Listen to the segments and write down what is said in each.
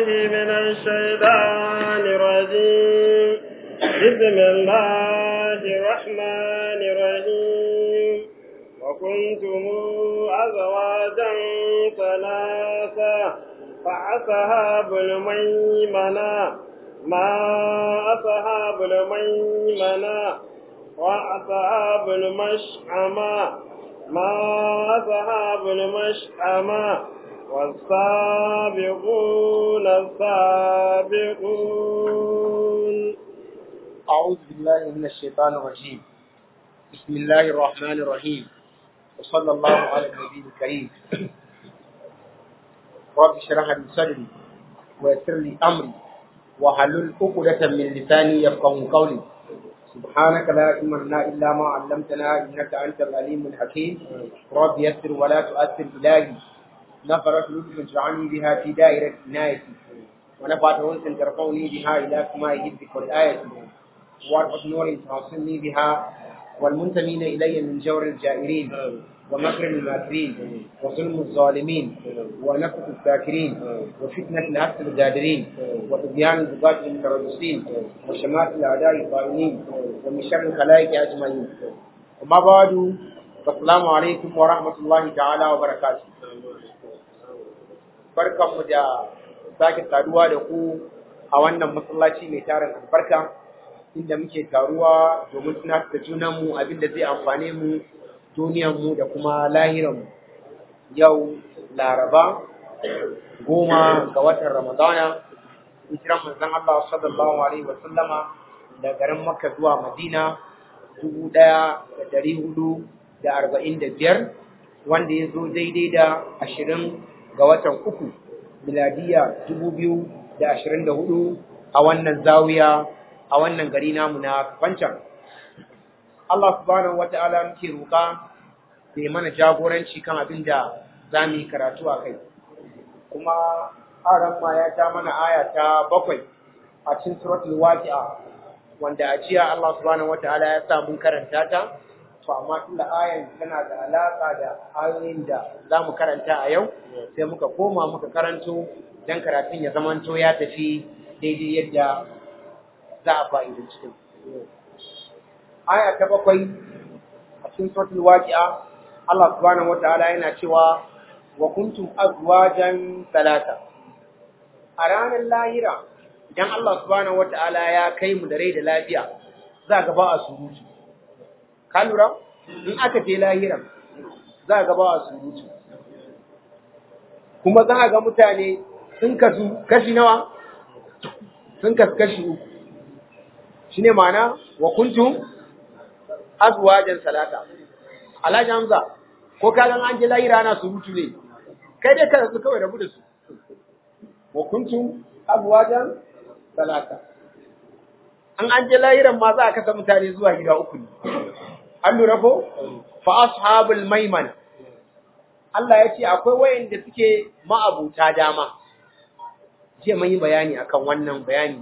من الشيطان الرجيم بسم الله الرحمن الرحيم وكنتم أزواجا ثلاثة فأصحاب الميمنة ما أصحاب الميمنة وأصحاب المشأمة ما أصحاب المشأمة والسابقون السابقون أعوذ بالله من الشيطان الرجيم بسم الله الرحمن الرحيم وصلى الله على النبي الكريم رب اشرح لي صدري ويسر لي أمري وحلل عقدة من لساني يفقهوا قولي سبحانك لا علم لنا إلا ما علمتنا إنك أنت العليم الحكيم رب يسر ولا تؤثر إلهي نفرت لطف اجعلني بها في دائرة عنايتي ونفعت أنس ترفعني بها إلى سماء جدك والآية وارفع نور توصلني بها والمنتمين إلي من جور الجائرين ومكر الماكرين وظلم الظالمين ونفس الساكرين وفتنة العبد الجادرين وطغيان البغاة المتربصين وشمات الأعداء الطائعين ومن شر الخلائق أجمعين وما بعد فالسلام عليكم ورحمة الله تعالى وبركاته barkanmu da sake taruwa da ku a wannan masallaci mai tarin albarka inda muke taruwa domin tunatar da junanmu abinda zai amfane mu duniyarmu da kuma lahiranmu yau laraba goma ga watan ramadana hijiran manzon Allah sallallahu alaihi wa sallama da garin Makka zuwa Madina dubu ɗaya da ɗari hudu da arba'in da biyar wanda ya zo daidai da ashirin ga watan uku miladiya dubu biyu da ashirin da hudu a wannan zawiya a wannan gari namu na Fancan. Allah subhanahu wata'ala muke roƙa da ya mana jagoranci kan abin da za mu yi karatu a kai. Kuma aran ma ya ta mana aya ta bakwai a cikin suratul waqi'a wanda a jiya Allah subhanahu wata'ala ya sa mun karanta ta to amma tunda ayan tana da alaka da ayoyin da za mu karanta a yau sai muka koma muka karanto dan karatun ya zamanto ya tafi daidai yadda za a fa'idanci din. Aya ta bakwai a cikin suratul waqi'a Allah subhanahu wata'ala yana cewa wa kuntum azwajan salata a ranar lahira idan Allah subhanahu wata'ala ya kai mu da rai da lafiya za ga ba a surutu ka lura in aka je lahira za ga ba a surutu kuma za ga mutane sun kasu kashi nawa sun kasu kashi uku shine ma'ana wa kuntum azwajan salata alhaji hamza ko ka gan an je lahira ana surutu ne kai dai ka su kawai rabu da su wa kuntum azwajan salata an an je lahiran ma za a kasa mutane zuwa gida uku ne an lura ko fa ashabul maimana Allah ya ce akwai wayanda suke ma'abuta dama jiya mun yi bayani akan wannan bayani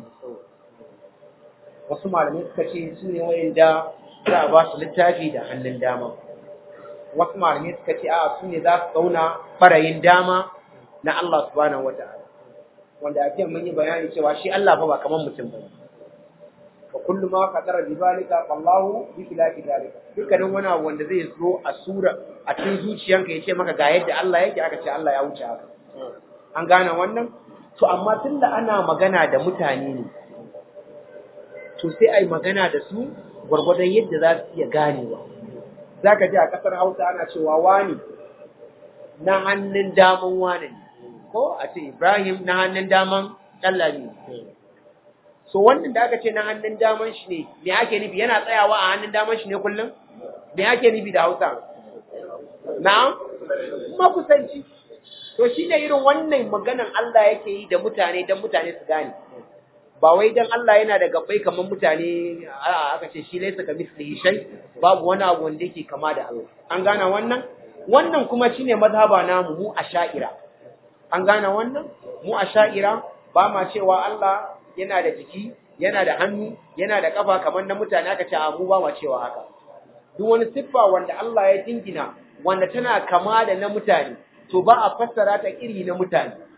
wasu malamai suka ce su ne wayanda za a ba su littafi da hannun dama wasu malamai suka ce a su ne za su zauna farayin dama na Allah subhanahu wata'ala wanda a jiya mun yi bayani cewa shi Allah fa ba kamar mutum ba wa kullu ma qadara bi zalika fallahu bi khilafi zalika dukkanin wani abu wanda zai zo a sura a cikin zuciyanka yace maka ga yadda Allah yake aka ce Allah ya wuce haka an gane wannan to amma tunda ana magana da mutane ne to sai ai magana da su gwargwadon yadda za su iya ganewa zaka ji a kasar Hausa ana cewa wani na hannun daman wani ne ko a ce Ibrahim na hannun daman Dallami so wannan da aka ce na hannun daman shi ne me ake nufi yana tsayawa a hannun daman shi ne kullum me ake nufi da Hausa na'am makusanci to shi ne irin wannan maganan Allah yake yi da mutane don mutane su gane ba wai dan Allah yana da gabbai kamar mutane a aka ce shi laysa ka mislihi shay babu wani abu wanda yake kama da Allah an gane wannan wannan kuma shine mazhaba namu mu asha'ira an gane wannan mu asha'ira ba ma cewa Allah yana da jiki yana da hannu yana da kafa kamar na mutane aka ce a mu ba ma cewa haka duk wani siffa wanda Allah ya dingina wanda tana kama da na mutane to ba a fassara ta iri na mutane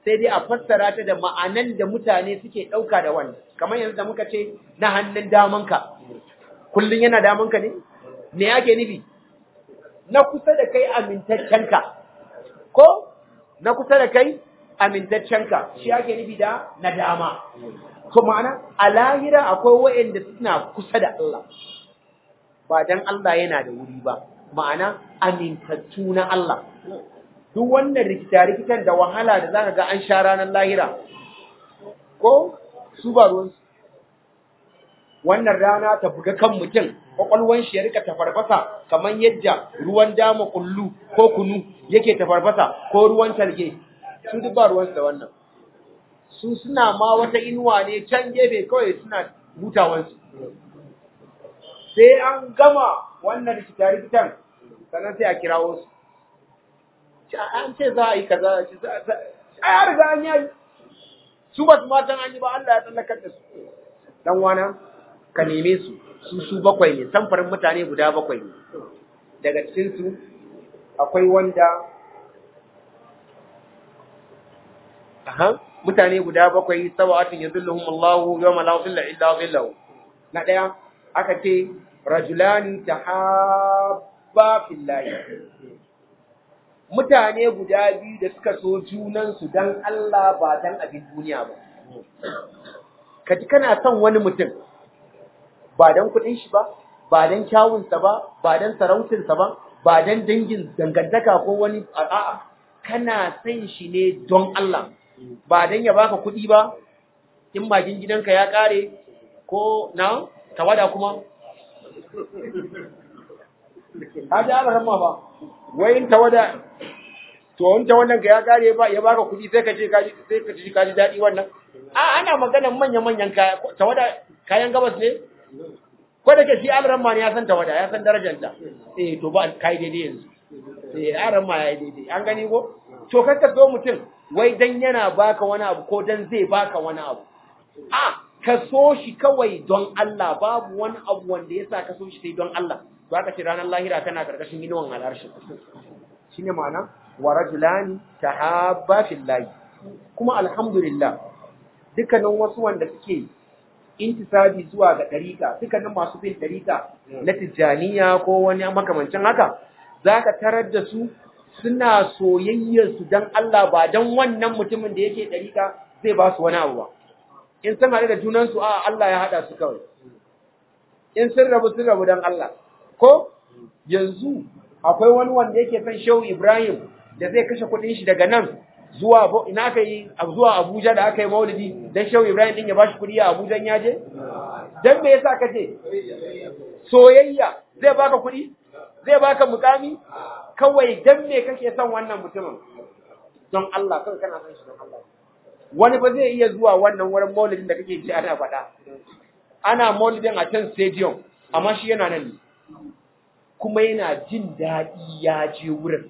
sai dai a fassara ta da ma'anan da mutane suke ɗauka da wannan kamar yanzu da muka ce na hannun damanka kullum yana damanka ne me ake nufi na kusa da kai amintaccenka ko na kusa da kai amintaccenka shi ake nufi da na dama to ma'ana a lahira akwai wa'anda suna kusa da Allah ba dan Allah yana da wuri ba ma'ana amintattu na Allah duk wannan rikita-rikitan da wahala da zaka ga an sha ranar lahira ko su ba ruwansu wannan rana ta buga kan mutum kwakwalwan shi ya rika tafarfasa kamar yadda ruwan dama kullu ko kunu yake tafarfasa ko ruwan talge su duk ba ruwansu da wannan su suna ma wata inuwa ne can gefe kawai suna hutawansu sai an gama wannan rikita-rikitan sannan sai a kirawo su an ce za a yi kaza a ya riga an yi su ba su matan an yi ba Allah ya tsallakar da su dan wana ka neme su su su bakwai ne samfarin mutane guda bakwai ne daga cikin su akwai wanda aha mutane guda bakwai sabatun yadulluhum Allahu yawma la dhilla illa dhillahu na daya aka ce rajulani tahabba fillahi mutane guda biyu da suka so junansu don Allah ba don abin duniya ba. Ka ji kana son wani mutum ba don kuɗin shi ba, ba don kyawunsa ba, ba don sarautinsa ba, ba don dangin dangantaka ko wani a'a kana son shi ne don Allah, ba don ya baka kuɗi ba, in magin gidanka ya ƙare ko na tawada kuma. Ka ji ana ba. wai in tawada to in tawadan ka ya kare ba ya baka kuɗi sai ka ce ka sai ka ji ka ji daɗi wannan a ana magana manyan manyan kaya tawada kayan gabas ne ko da ke shi alran ma ne ya san tawada ya san darajar ta eh to ba kai daidai yanzu eh alran ma ya yi daidai an gani ko to kar ka so mutum wai dan yana baka wani abu ko dan zai baka wani abu a ka so shi kawai don Allah babu wani abu wanda yasa ka so shi sai don Allah to aka ce ranar lahira tana karkashin inuwan al'arshi shine ma'ana wa rajulani tahabba fillahi kuma alhamdulillah dukkanin wasu wanda suke intisabi zuwa ga dariƙa dukkanin masu bin dariƙa na tijjaniya ko wani makamancin haka zaka tarar da su suna soyayyar su dan Allah ba dan wannan mutumin da yake dariƙa zai ba su wani abu ba in sun haɗu da junan su a Allah ya haɗa su kawai in sun rabu sun rabu dan Allah ko yanzu akwai wani wanda yake son Shehu Ibrahim da zai kashe kuɗin shi daga nan zuwa ina aka yi zuwa Abuja da aka yi Maulidi dan Shehu Ibrahim din ya bashi kuɗi a Abuja ya je dan me yasa ka je soyayya zai baka kuɗi zai baka mukami kawai dan me kake son wannan mutumin don Allah kawai kana son shi don Allah wani ba zai iya zuwa wannan wurin Maulidin da kake ji ana faɗa ana Maulidin a can stadium amma shi yana nan ne kuma yana jin daɗi ya je wurin.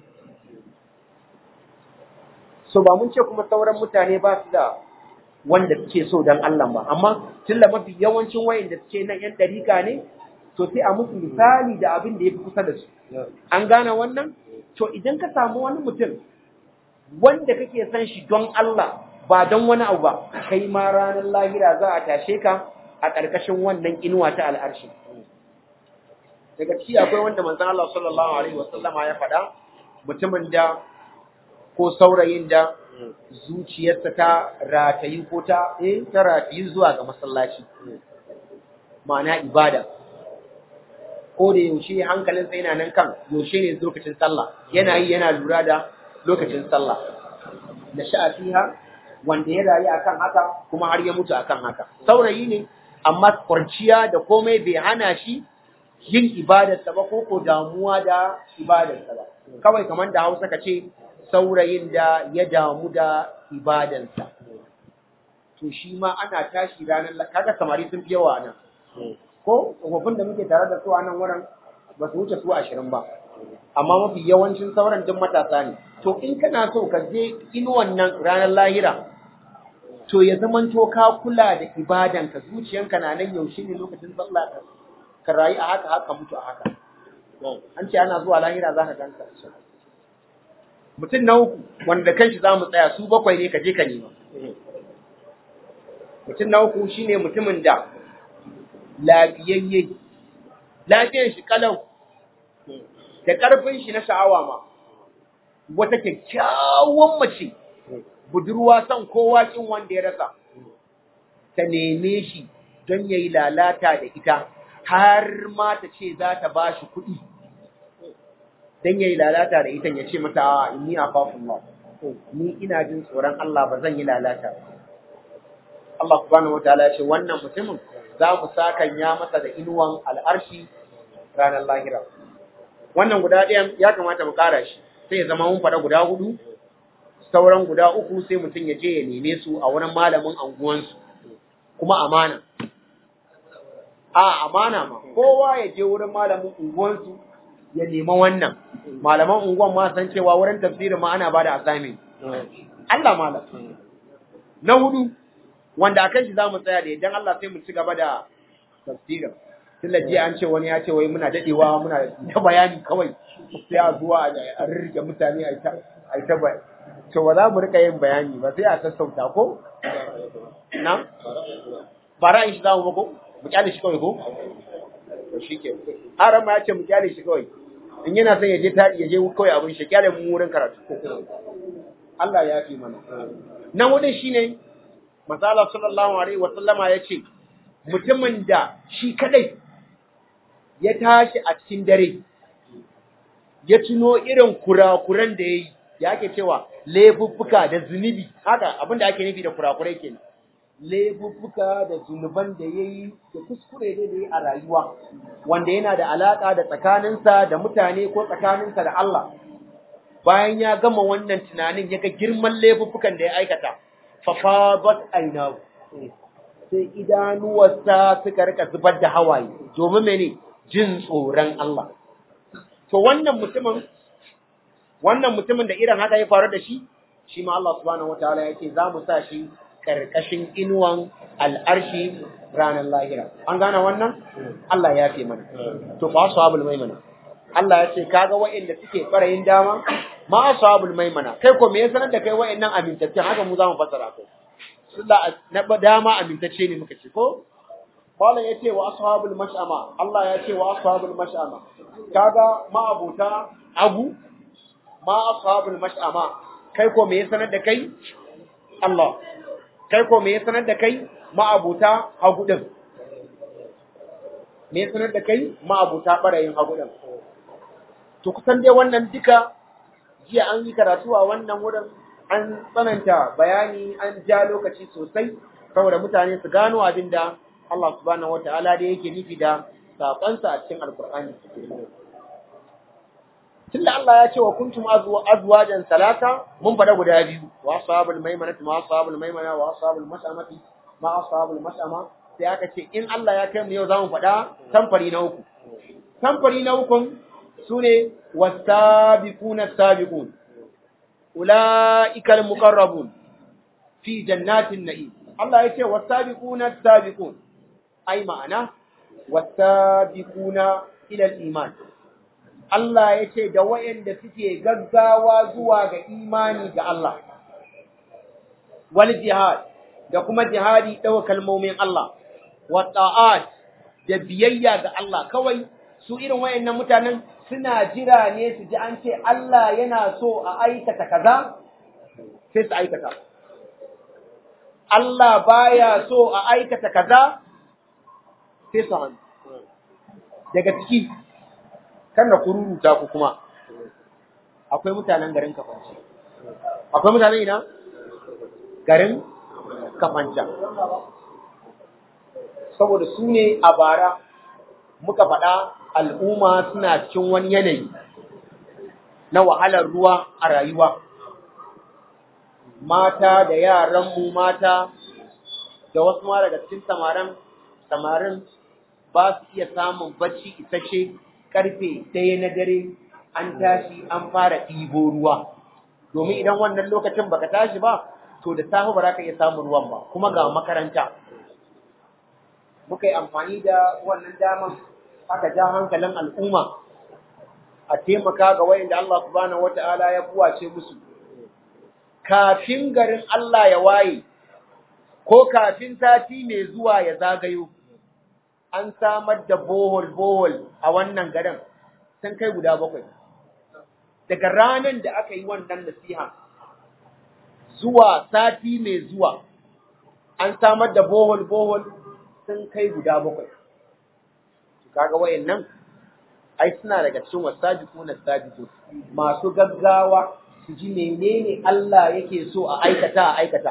So ba mun ce kuma sauran mutane ba su da wanda suke so don Allah ba, amma tun da mafi yawancin wayan da suke nan ‘yan ɗarika ne, to sai a musu misali da abin da ya fi kusa da su. An gane wannan? To idan ka samu wani mutum wanda kake son shi don Allah ba don wani abu ba, kai ma ranar lahira za a tashe ka a ƙarƙashin wannan inuwa ta al'arshi. daga ciki akwai wanda manzon Allah sallallahu alaihi wasallama ya faɗa mutumin da ko saurayin da zuciyarsa ta ratayi ko ta eh ta ratayi zuwa ga masallaci ma'ana ibada ko da yaushe hankalinsa yana nan kan yaushe ne lokacin sallah yana yi yana lura da lokacin sallah da sha'a fiha wanda ya rayu akan haka kuma har ya mutu akan haka saurayi ne amma kwarciya da komai bai hana shi yin ibadarsa ba ko ko damuwa da ibadarsa ba kawai kamar da Hausa ka ce saurayin da ya damu da ibadarsa to shi ma ana tashi ranar kaga samari sun fi yawa nan ko tsofaffin da muke tare da su a nan wurin ba su wuce su ashirin ba amma mafi yawancin sauran duk matasa ne to in kana so ka je inuwan nan ranar lahira to ya zamanto ka kula da ibadanka zuciyanka na nan yaushe ne lokacin sallah ka rayu a haka haka mutu a haka an ce ana zuwa lahira za ka ganka mutum na uku wanda kanshi za mu tsaya su bakwai ne ka je ka nema mutum na uku shine mutumin da lafiyayye lafiyar shi kalau da ƙarfin shi na sha'awa ma wata kyakkyawan mace budurwa son kowa kin wanda ya rasa ta neme shi don ya yi lalata da ita har ma ta ce za ta ba shi kuɗi don ya yi lalata da ita ya ce mata ni a fafin ni ina jin tsoron Allah ba zan yi lalata ba Allah subhanahu wataala ya ce wannan mutumin za mu sakan ya masa da inuwan al'arshi ranar lahira wannan guda ɗayan ya kamata mu ƙara shi sai ya zama mun faɗa guda hudu sauran guda uku sai mutum ya je ya neme su a wurin malamin anguwansu kuma amana a amana ma kowa ya je wurin malamin unguwansu ya nema wannan malaman unguwan ma san cewa wurin tafsirin ma ana bada assignment Allah malam na hudu wanda akan shi zamu tsaya da idan Allah sai mu ci gaba da tafsirin tunda jiya an ce wani ya ce wai muna dadewa muna ta bayani kawai sai a zuwa a rirrike mutane a ta a ta bayani to ba za mu rika yin bayani ba sai a sassauta ko na ba ra'ayin shi zamu ba ko mu kyale shi kawai ko to shike haram ma ya ce mu kyale shi kawai in yana son ya je tadi ya je kawai abin shi kyale mu wurin karatu Allah ya fi mana nan wurin shine Masala sallallahu alaihi wa sallama ya ce mutumin da shi kadai ya tashi a cikin dare ya tuno irin kurakuran da ya yi ya ake cewa laifuffuka da zunubi haka abin da ake nufi da kurakurai kenan laifuffuka da zunuban da ya yi da kuskure da ya yi a rayuwa wanda yana da alaka da tsakaninsa da mutane ko tsakaninsa da Allah bayan ya gama wannan tunanin ya ga girman laifuffukan da ya aikata fafabat ainahu sai idanuwarsa suka rika zubar da hawaye domin mene jin tsoron Allah to wannan mutumin wannan mutumin da irin haka ya faru da shi shi ma Allah subhanahu wataala yake za mu sa shi karkashin inuwan al'arshi ranar lahira an gane wannan Allah ya fi mana to fa ashabul maimana Allah ya ce kaga wa'anda suke farayin dama ma ashabul maimana kai ko me ya sanar da kai wa'annan amintattun haka mu za mu fassara kai Allah na dama amintacce ne muka ce ko Malam ya ce wa ashabul mash'ama Allah ya ce wa ashabul mash'ama kaga ma abuta abu ma ashabul mash'ama kai ko me ya sanar da kai Allah kai ko me ya sanar da kai ma abuta hagu din me ya sanar da kai ma abuta barayin hagu din to kusan dai wannan duka jiya an yi karatu a wannan wurin an tsananta bayani an ja lokaci sosai saboda mutane su gano abin da Allah subhanahu wata'ala da yake nufi da saƙonsa a cikin alkur'ani tunda Allah ya ce wa kuntum azwajan salata mun faɗa guda biyu wa ashabul maimanati ma ashabul maimana wa ashabul mas'amati ma ashabul mas'ama sai aka ce in Allah ya kai mu yau zamu faɗa samfari na uku samfari na uku sune wasabiquna sabiqun ulaika almuqarrabun fi jannatin na'im Allah ya ce wasabiquna sabiqun ai ma'ana wasabiquna ila iman Allah ya ce da wayanda suke gaggawa zuwa ga imani ga Allah wal jihad da kuma jihadi dawa kalmomin Allah wa ta'at da biyayya ga Allah kawai su irin wayannan mutanen suna jira ne su ji an ce Allah yana so a aikata kaza sai su aikata Allah baya so a aikata kaza sai su hannu daga ciki kan da kururuta ku kuma akwai mutanen garin kafanci akwai mutanen ina garin kafanca saboda su ne a bara muka faɗa al'umma suna cikin wani yanayi na wahalar ruwa a rayuwa mata da yaranmu mata da wasu ma daga cikin samarin samarin ba su iya samun bacci isasshe karfe ɗaya na dare an tashi an fara ɗibo ruwa domin idan wannan lokacin baka tashi ba to da safe ba za ka iya samun ruwan ba kuma ga makaranta muka yi amfani da wannan daman aka ja hankalin al'umma a taimaka ga wayanda Allah subhanahu wata'ala ya buwace musu kafin garin Allah ya waye ko kafin sati mai zuwa ya zagayo an samar da bohol bohol a wannan garin sun kai guda bakwai daga ranar da aka yi wannan nasiha zuwa sati mai zuwa an samar da bohol bohol sun kai guda bakwai kaga wayannan ai suna daga cikin wasabiquna sabiqun masu gaggawa su ji menene Allah yake so a aikata a aikata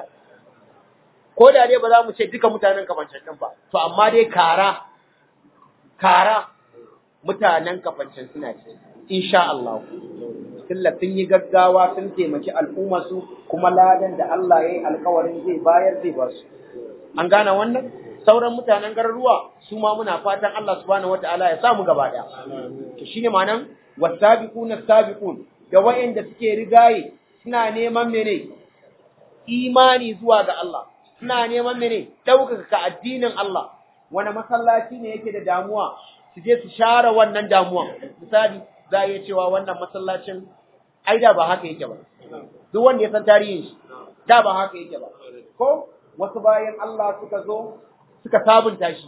ko da dai ba za mu ce duka mutanen kafancin din ba to amma dai kara kara mutanen kafancin suna ce insha Allah tilla sun yi gaggawa sun taimaki al'umma su kuma ladan da Allah ya yi alkawarin zai bayar zai ba su an gane wannan sauran mutanen garuruwa su ma muna fatan Allah subhanahu wataala ya samu gaba daya to shine ma'anan wasabiquna sabiqun da wayanda suke rigaye suna neman mene imani zuwa ga Allah suna neman mene ɗaukaka addinin Allah wani masallaci ne yake da damuwa su je su share wannan damuwa misali za a iya cewa wannan masallacin ai da ba haka yake ba duk wanda ya san tarihin shi da ba haka yake ba ko wasu bayan Allah suka zo suka sabunta shi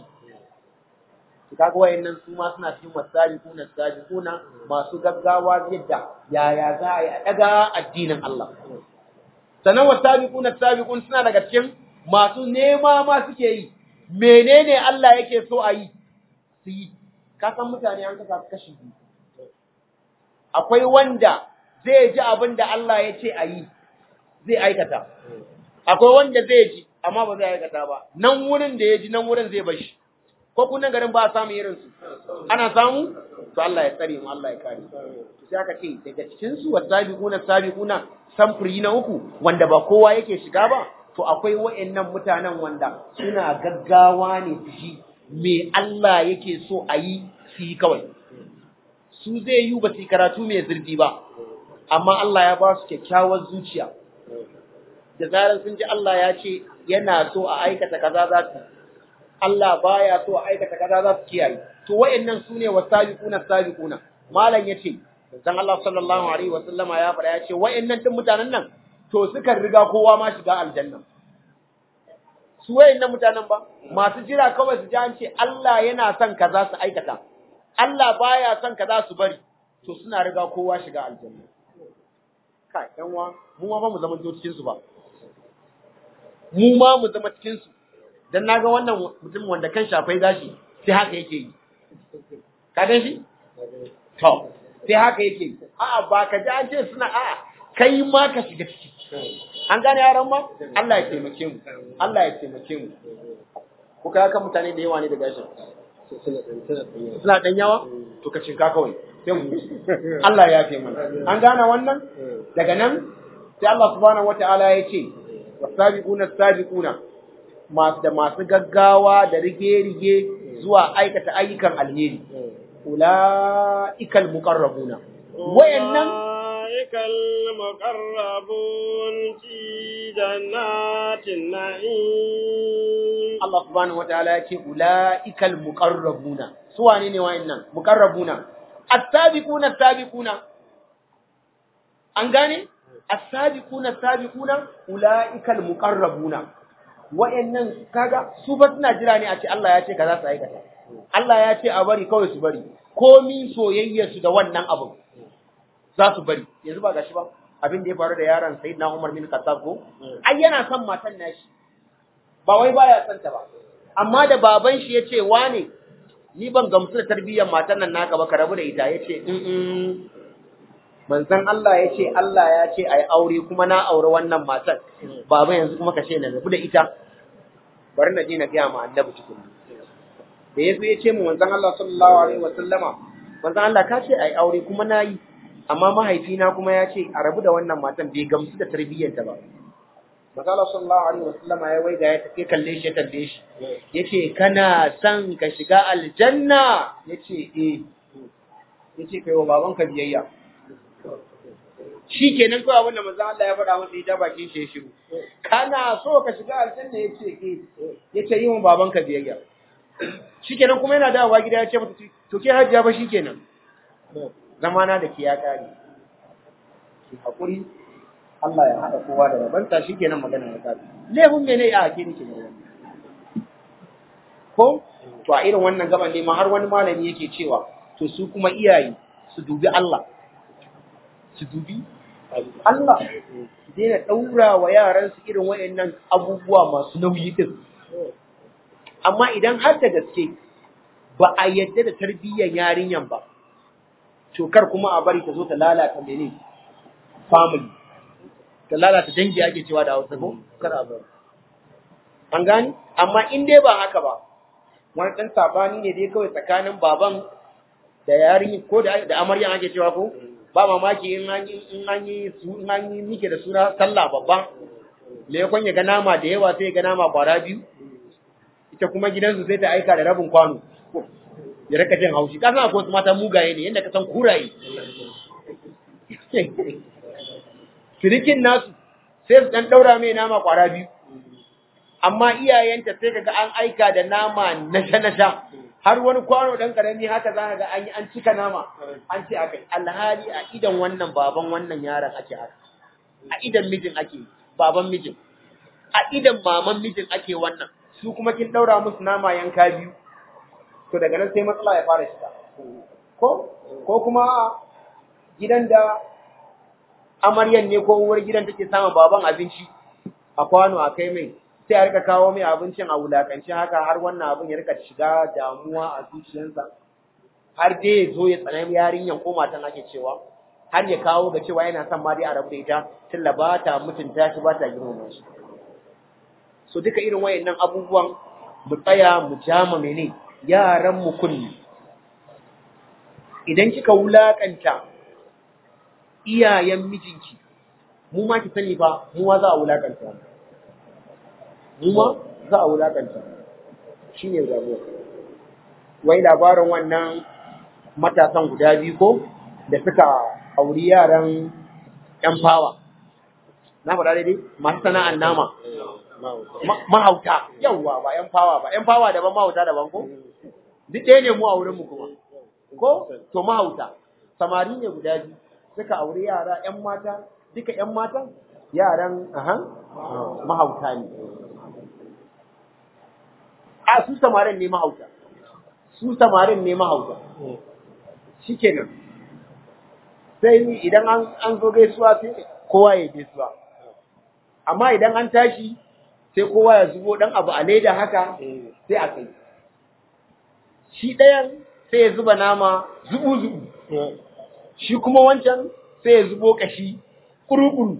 kaga wayannan su ma suna cikin wasabiquna sabiquna masu gaggawa yadda yaya za a yi a daga addinin Allah sannan wasabiquna sabiqun suna daga cikin masu nema ma suke yi menene Allah yake so a yi su yi ka san mutane an kasa kashi biyu akwai wanda zai ji abin da Allah ya ce a yi zai aikata akwai wanda zai ji amma ba zai aikata ba nan wurin da ya ji nan wurin zai bashi ko kunan garin ba a samu irin su ana samu to Allah ya tsare mu Allah ya kare to sai aka ce daga cikin su wasabiquna sabiquna samfuri na uku wanda ba kowa yake shiga ba to akwai wa'annan mutanen wanda suna gaggawa ne su ji me Allah yake so a yi su yi kawai su zai yi ba su karatu mai zurfi ba amma Allah ya ba su kyakkyawar zuciya da zarar sun ji Allah ya ce yana so a aikata kaza za su Allah baya so a aikata kaza za su kiyaye to wayannan sune wasabiquna sabiquna malam yace dan Allah sallallahu alaihi wa sallama ya fara yace wayannan din mutanen nan to suka riga kowa ma shiga aljanna su wayannan mutanen ba masu jira kawai su ji an ce Allah yana son kaza su aikata Allah baya son kaza su bari to suna riga kowa shiga aljanna kai yan wa mu ma ba mu zama cikin su ba mu ma mu zama cikin su dan naga wannan mutum wanda kan shafai gashi sai haka yake yi ka gan shi to sai haka yake yi a'a ba ka ji an ce suna a'a kai ma ka shiga ciki an gane yaran ma Allah ya taimake mu Allah ya taimake mu ko ka kan mutane da yawa ne da gashin suna dan yawa to ka cinka kawai sai mu Allah ya fi mana an gane wannan daga nan sai Allah subhanahu wataala ya ce wasabiquna sabiquna masu da masu gaggawa da rige-rige zuwa aikata ayyukan alheri ula'ikal muqarrabuna wayannan ula'ikal muqarrabun fi jannatin na'im Allah subhanahu wataala ya ce ula'ikal muqarrabuna su wane ne wayannan muqarrabuna as-sabiquna as-sabiquna an gane as-sabiquna as-sabiquna ula'ikal muqarrabuna wa'annan kaga su ba suna jira ne a ce Allah ya ce kaza su aikata Allah ya ce a bari kawai su bari komi soyayyar su da wannan abin za su bari yanzu ba gashi ba abin da ya faru da yaron Sayyidina Umar bin Khattab ko ai yana son matan nashi ba wai baya son ta ba amma da baban shi ya ce wane ni ban gamsu da tarbiyyar matan nan naka ba ka rabu da ita ya ce manzon Allah ya ce Allah ya ce ai aure kuma na aure wannan matar baba yanzu kuma ka ce na rabu da ita bari na je na gaya ma annabi cikin da yazo ya ce mu manzon Allah sallallahu alaihi wa sallama manzon Allah ka ce ai aure kuma na yi amma mahaifina kuma ya ce a rabu da wannan matan bai gamsu da tarbiyyarta ba manzon Allah sallallahu alaihi wa sallama ya waiga ya take kalle shi ya kalle shi yace kana son ka shiga aljanna yace eh yace kai wa babanka biyayya shi kenan kawai abin da manzo Allah ya faɗa masa ita bakin shi ya shiru kana so ka shiga aljanna yace eh yace yi wa babanka biyayya shikenan kuma yana dawowa gida ya ce mata to ke hajjiya ba shikenan zamana da ke ya kare ki hakuri Allah ya haɗa kowa da rabanta shikenan magana ya kare lehun mene a ke nake ne ko to a irin wannan gaban ne ma har wani malami yake cewa to su kuma iyaye su dubi Allah su dubi Allah su daina ɗaura wa yaransu irin wayannan abubuwa masu nauyi din amma idan har da gaske ba a yadda da tarbiyyar yarinyan ba to kar kuma a bari ta zo ta lalata mene family ta lalata dangi ake cewa da Hausa ko kar a bari an gani amma in dai ba haka ba wani dan sabani ne dai kawai tsakanin baban da yarin ko da da amaryan ake cewa ko ba mamaki in an yi in an yi su in an yi mike da suna sallah babba le yakon ya ga nama da yawa sai ya ga nama kwara biyu ita kuma gidansu sai ta aika da rabin kwano ya rika jin haushi ka san akwai wasu mata mugaye ne yadda ka san kuraye sirikin nasu sai su dan daura mai nama kwara biyu amma iyayenta sai kaga an aika da nama nasha nasha har wani kwano dan karami haka za ka ga an yi an cika nama an ce akai alhali a idan wannan baban wannan yaron ake haka a idan mijin ake baban mijin a idan maman mijin ake wannan su kuma kin daura musu nama yanka biyu to daga nan sai matsala ya fara shiga ko ko kuma gidan da amaryan ne ko uwar gidan take samun baban abinci a kwano a kai mai sai a rika kawo mai abincin a wulakance haka har wannan abin ya rika shiga damuwa a zuciyarsa har dai ya zo ya tsanani yarinyan ko matan ake cewa har ya kawo ga cewa yana son ma dai a rabu da ita tilla ba ta mutunta shi ba ta girmama shi so duka irin wayannan abubuwan mu tsaya mu jama mene yaran mu kunni idan kika wulakanta iyayen mijinki mu ma ki sani ba mu ma za a wulakanta mu ma za a wulakanta shine damuwa wai labarin wannan matasan guda biyu ko da suka auri yaran yan fawa na faɗa daidai masu sana'an nama mahauta yawwa ba yan fawa ba yan fawa daban mahauta daban ko duk ɗaya ne mu a wurin mu kuma ko to mahauta samari ne guda biyu suka aure yara yan mata duka yan mata yaran aha mahauta ne a su samarin ne mahauta su samarin ne mahauta shikenan sai idan an an zo gaisuwa sai kowa ya gaisuwa amma idan an tashi sai kowa ya zubo dan abu a leda haka sai a kai shi ɗayan sai ya zuba nama zubu zubu shi kuma wancan sai ya zubo kashi kuru-kuru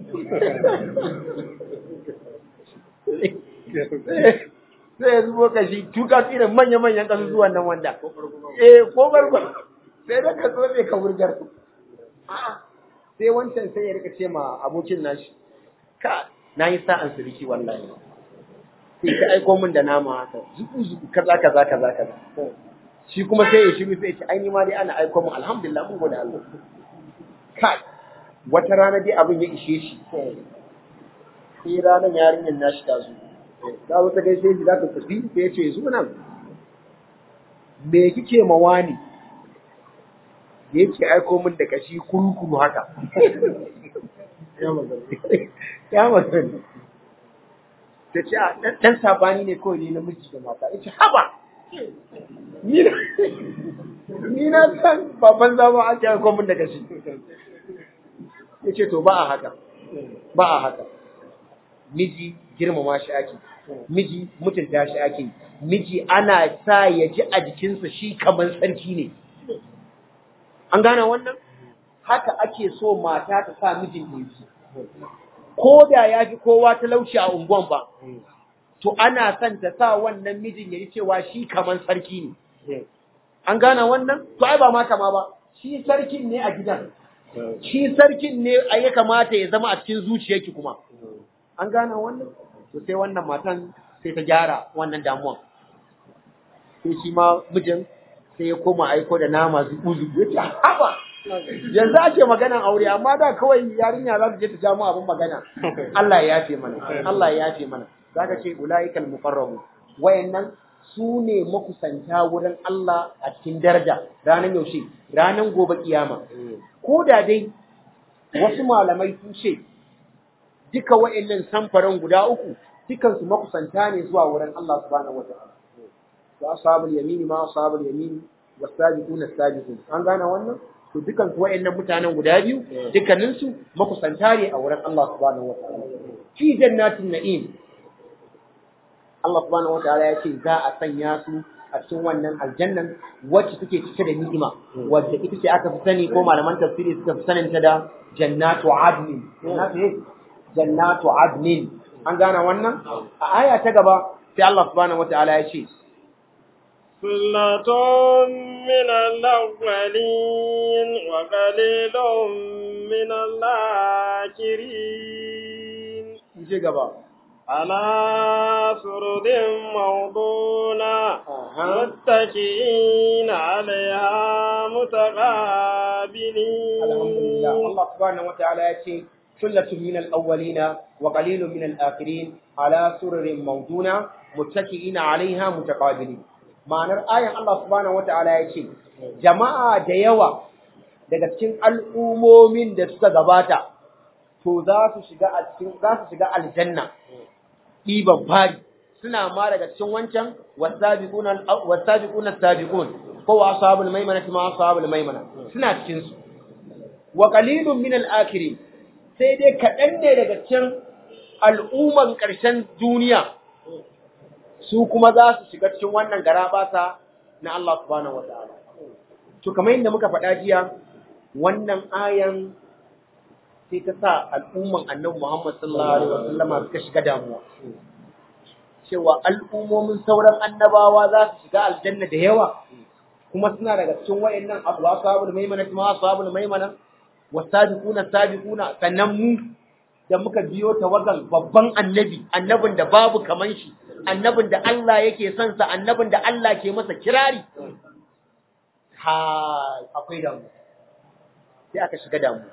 sai ya zubo kashi tuka irin manya-manyan kasusuwan nan wanda eh ko barko sai da ka zo ka wurgar sai wancan sai ya rika ce ma abokin nashi ka na yi sa'an siriki wallahi sai ka aiko min da nama haka zuku zuku kaza kaza kaza kaza shi kuma sai ya shiru sai ya ce ai ni ma dai ana aiko min alhamdulillah mun gode Allah kai wata rana dai abin ya ishe shi sai ranar yarinyar nashi ta zo ta zo ta gaishe shi za ta tafi sai ya ce zo nan me kike ma wani da yake aiko min da kashi kurukuru haka ya magana ta ce ɗan sabani ne kawai ne namiji da mata ya ce haba ni na san baban zama ake aiko min da kashi ya ce to ba a haka ba a haka miji girmama shi ake miji mutunta shi ake miji ana sa ya ji a jikinsa shi kamar sarki ne an gane wannan haka ake so mata ta sa mijin ɗinki ko da ya fi kowa talauci a unguwan ba to ana son ta sa wannan mijin ya yi cewa shi kamar sarki ne an gane wannan to ai ba ma kama ba shi sarkin ne a gidan shi sarkin ne a ya kamata ya zama a cikin zuciyarki kuma an gane wannan to sai wannan matan sai ta gyara wannan damuwan sai shi ma mijin sai ya koma aiko da nama zubu zubu ya ce haba yanzu ake maganan aure amma da kawai yarinya za ta je ta ja mu abin magana Allah ya yafe mana Allah ya yafe mana zaka ce ulaikal muqarrabu wayannan su ne makusanta wurin Allah a cikin daraja ranar yaushe ranar gobe kiyama ko da dai wasu malamai sun ce duka wa'annan samfaran guda uku dukansu makusanta ne zuwa wurin Allah subhanahu wataala wa ashabul yamini ma ashabul yamini wasabiquna sabiqun an gane wannan to dukan su wa'annan mutanen guda biyu dukkanin su makusanta ne a wurin Allah subhanahu wataala fi jannatin na'im Allah subhanahu wataala ya ce za a sanya su a cikin wannan aljannan wacce take cike da ni'ima wadda ita ce aka fi sani ko malaman tafsiri suka fi sanin ta da jannatu adnin jannatu jannatu adnin an gane wannan a aya ta gaba sai Allah subhanahu wataala ya ce ثلة من الأولين وقليل من الآخرين je gaba على سرد موضونة Aha. متكئين عليها متقابلين alhamdulillah Allah subhanahu wataala ya ce sullatun min al-awwalina wa qalilun min al-akhirin ala sururin mawduna muttaki'ina 'alayha mutaqabilin ma'anar ayan Allah subhanahu wataala ya ce jama'a da yawa daga cikin al'umomin da suka gabata to za su shiga a cikin za su shiga aljanna ɗiban fari suna ma daga cikin wancan wasabiquna wasabiquna sabiqun ko wa ashabul maimana ma ashabul maimana suna cikin su wa qalilun min al-akhirin sai dai kaɗan ne daga cikin al'umman ƙarshen duniya su kuma za su shiga cikin wannan garabasa na Allah subhanahu wa ta'ala to kamar yadda muka faɗa jiya wannan ayan sai ta sa al'umman annabi Muhammad sallallahu alaihi wasallama suka shiga damuwa cewa al'ummomin sauran annabawa za su shiga aljanna da yawa kuma suna daga cikin wayannan abu ashabul maimana kuma ashabul maimana wasabiquna sabiquna sannan mu da muka biyo tawagan babban annabi annabin da babu kaman shi annabin da Allah yake son sa annabin da Allah ke masa kirari ha akwai damu sai aka shiga damu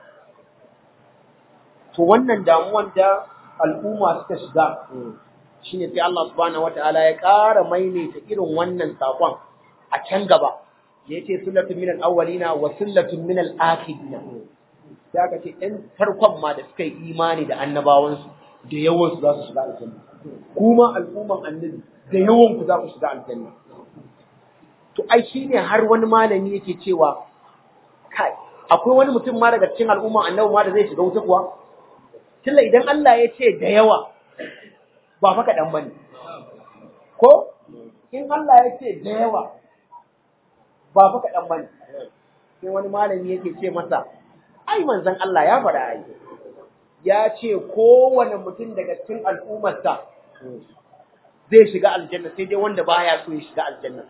to wannan damuwan da al'umma suka shiga shine sai Allah subhanahu wataala ya ƙara maimaita irin wannan sakon a can gaba da yace sullatun minal awwalina wa sullatun minal akhirina sai aka ce ɗan farkon ma da suka yi imani da annabawansu da yawan su za su shiga aljanna kuma al'umman annabi da yawan ku za ku shiga aljanna to ai shine har wani malami yake cewa kai akwai wani mutum ma daga cikin al'umman annabi ma da zai shiga wuta kuwa tilla idan Allah ya ce da yawa ba fa kaɗan ba ne. Ko? In Allah ya ce da yawa ba fa kaɗan ba ne. Sai wani malami yake ce masa, ai manzan Allah ya faɗa ai. Ya ce kowane mutum daga cikin al'ummarsa zai shiga aljanna sai dai wanda baya so ya shiga aljanna.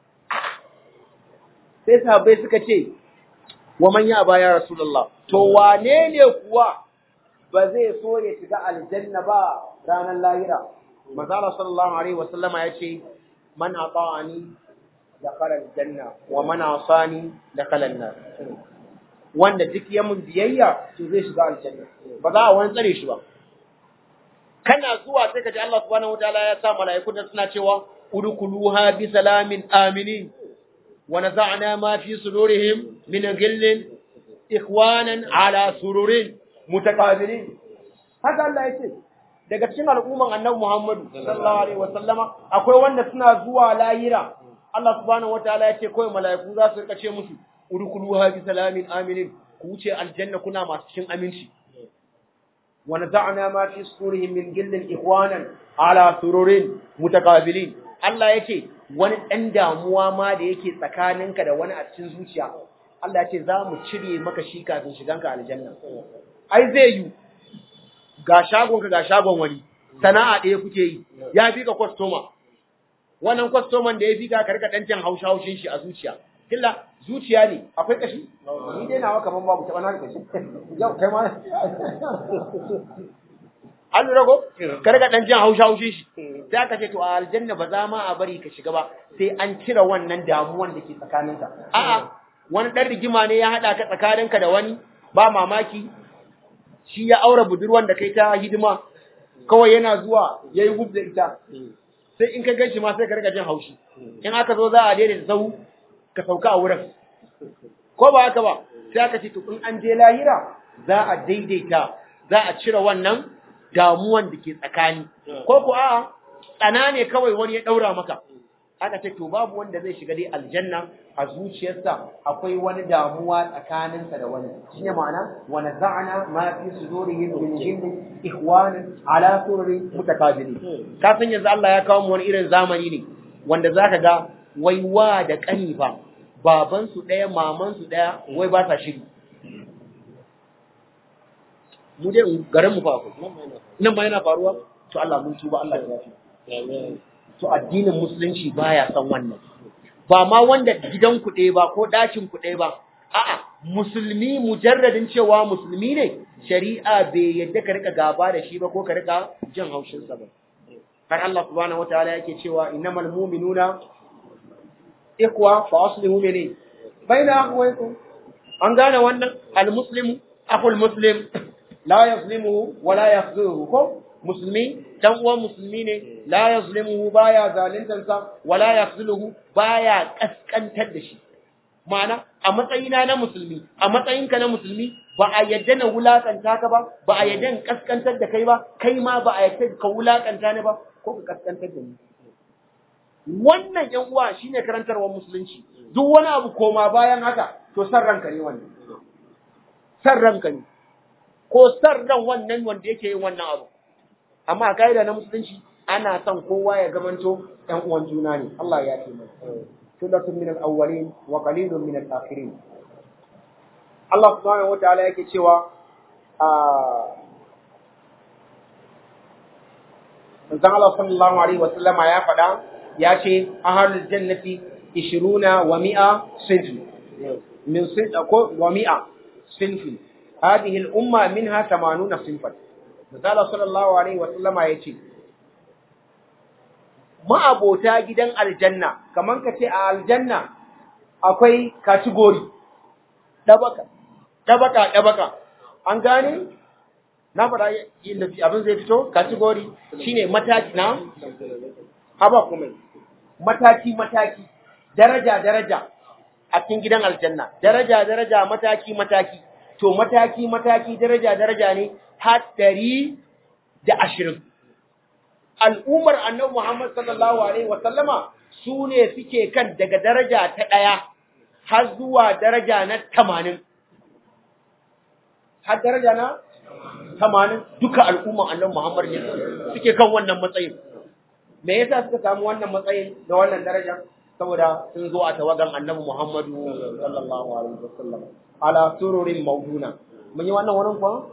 Sai sahabbai suka ce, wa man ya baya Rasulullah, to wane ne kuwa ba zai so ya shiga aljanna ba ranar lahira. Mazala sallallahu alaihi wasallam ya ce, Man ata'ani da kalan janna wa man asani da kalan nar. Wanda duk ya mun biyayya to zai shiga aljanna. Ba za a wani tsare shi ba. Kana zuwa sai ka ji Allah subhanahu wataala ya sa mala'iku da suna cewa udkhuluha bi salamin aminin wa naza'na ma fi sudurihim min ghillin ikhwanan ala sururin mutaqabilin haka Allah ya ce daga cikin al'umman annabi Muhammadu sallallahu alaihi wasallama akwai wanda suna zuwa layira Allah subhanahu wataala ya ce kawai mala'iku za su rika ce musu udkhuluha bi salamin aminin ku wuce aljanna kuna masu cikin aminci wa naza'na ma fi surihim min gillin ikhwanan ala sururin mutaqabilin Allah ya ce wani dan damuwa ma da yake tsakaninka da wani a cikin zuciya Allah ya ce za mu cire maka shi kafin shiganka aljanna ai zai yi ga shagonka ga shagon wani sana'a ɗaya kuke yi ya fi ka kwastoma wannan kwastoman da ya fi ka karka ɗan jan hausha haushin shi a zuciya killa zuciya ne akwai kashi ni dai nawa kaman babu taɓa na kashi yau kai ma an lura ko karka ɗan jan hausha haushin shi sai aka ce to a aljanna ba za ma a bari ka shiga ba sai an cire wannan damuwan da ke tsakaninka a'a wani ɗan rigima ne ya haɗa ka tsakaninka da wani ba mamaki shi ya aure budurwan da kai ta hidima kawai yana zuwa ya yi gub da ita sai in ka gan shi ma sai ka riga jin haushi in aka zo za a daidaita sau ka sauka a wurin ko ba haka ba sai aka ce to in an je lahira za a daidaita za a cire wannan damuwan da ke tsakani ko ko a'a tsana ne kawai wani ya daura maka aka ce to babu wanda zai shiga dai aljanna a zuciyarsa akwai wani damuwa tsakaninsa da wani shine ma'ana wa naza'na ma fi sudurihim min jinn ikhwanan ala sururi mutakabilin ka san yanzu Allah ya kawo mu wani irin zamani ne wanda zaka ga wai wa da kani fa baban su daya maman su daya wai ba sa shiri mu dai garin mu fa akwai nan ma yana faruwa to Allah mun tuba Allah ya yafi to addinin musulunci baya son wannan ba ma wanda gidan ku ɗaya ba ko ɗakin ku ɗaya ba a'a musulmi mujarradin cewa musulmi ne shari'a bai yadda ka rika gaba da shi ba ko ka rika jin haushin sa ba har Allah subhanahu wataala yake cewa innamal mu'minuna ikwa fa aslihu mene baina akhwaykum an gane wannan al muslimu akhul muslim la yazlimuhu wa la yakhzuhu ko musulmi dan uwan musulmi ne la yazlimuhu baya zalintansa wala yakhzuluhu baya kaskantar da shi ma'ana a matsayina na musulmi a matsayinka na musulmi ba a yadda na wulakanta ka ba ba a yadda in kaskantar da kai ba kai ma ba a yadda ka wulakanta ni ba ko ka kaskantar da ni wannan yan uwa shine karantarwar musulunci duk wani abu koma bayan haka to san ranka ne wannan san ranka ne ko san ran wannan wanda yake yin wannan abu amma a kaida na musulunci ana son kowa ya gamanto ɗan uwan juna ne Allah ya ce mai sulatun min al-awwalin wa qalilun min al-akhirin Allah subhanahu wataala yake cewa a Manzon Allah sallallahu alaihi wa sallama ya faɗa ya ce ahlul jannati 20 wa 100 sinfi min sinfi ko wa 100 sinfi hadhihi al-umma minha 80 sinfan Misala sallallahu Alaihi wasallama ya ce, Ma'abota gidan aljanna, kamar ka ce a aljanna akwai kategori, ɗabaka, ɗabaka, ɗabaka, an gane? Na faɗa inda abin zai fito, kategori shi ne mataki na? Haba kuma, mataki-mataki, daraja-daraja a cikin gidan aljanna, daraja-daraja mataki-mataki, to mataki-mataki, daraja-daraja ne, har ɗari da ashirin. Al'ummar annabi Muhammad sallallahu Alaihi wasallama su ne suke kan daga daraja ta ɗaya har zuwa daraja na tamanin. Har daraja na tamanin duka al'ummar annabi Muhammad ne suke kan wannan matsayin. Me yasa suka samu wannan matsayin da wannan daraja? Saboda sun zo a tawagan annabi Muhammadu sallallahu Alaihi wasallam. Ala sururin mauduna. Mun yi wannan wurin kuwa?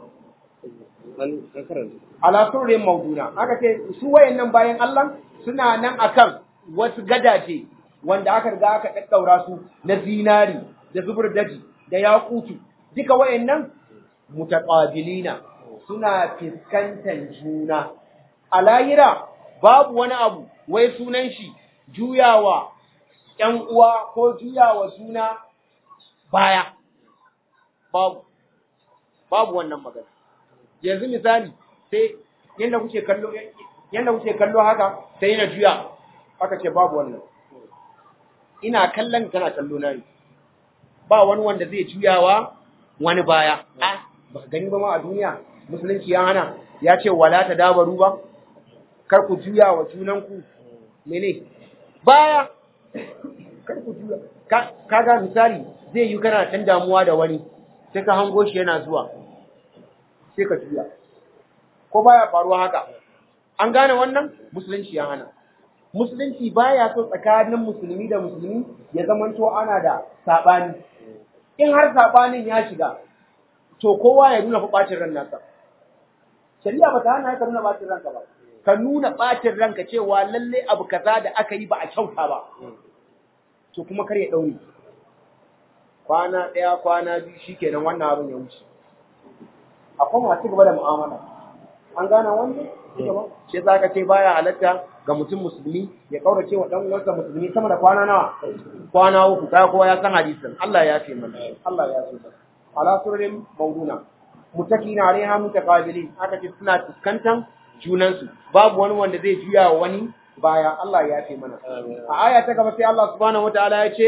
ala surrin mauduna aka ce su wayannan bayan Allah suna nan akan wasu gadaje wanda aka riga aka daddaura su na zinari da zubur daji da yakutu duka wayannan mutaqabilina suna fiskantan juna a lahira babu wani abu wai sunan shi juyawa ƴan uwa ko juyawa juna baya babu babu wannan magana yanzu misali sai yanda kuke kallo yanda kuke kallo haka sai na juya aka ce babu wannan ina kallon kana kallo na ba wani wanda zai juyawa wani baya a ba ka gani ba ma a duniya musulunci ya hana ya ce wala ta dabaru ba kar ku juya wa junanku mene baya kar ku juya kaga misali zai yi kana dan damuwa da wani sai ka hango shi yana zuwa sai ka juya ko baya faruwa haka an gane wannan musulunci ya hana musulunci baya so tsakanin musulmi da musulmi ya zamanto ana da sabani in har sabanin ya shiga to kowa ya nuna bacin ran nasa shari'a ba ta hana ka nuna bacin ranka ba ka nuna bacin ranka cewa lalle abu kaza da aka yi ba a kyauta ba to kuma kar ya daure kwana ɗaya kwana biyu shikenan wannan abin ya wuce akwai masu gaba da mu'amala an gane wannan shi za ka ce baya halatta ga mutum musulmi ya kaurace wa dan uwansa musulmi sama da kwana nawa kwana uku kai kowa ya san hadisin Allah ya ce mana Allah ya ce ala surin mawduna mutakina alaiha mutaqabilin aka ce suna fuskantan junansu babu wani wanda zai juya wa wani baya Allah ya yafe mana a aya ta gaba sai Allah subhanahu wataala ya ce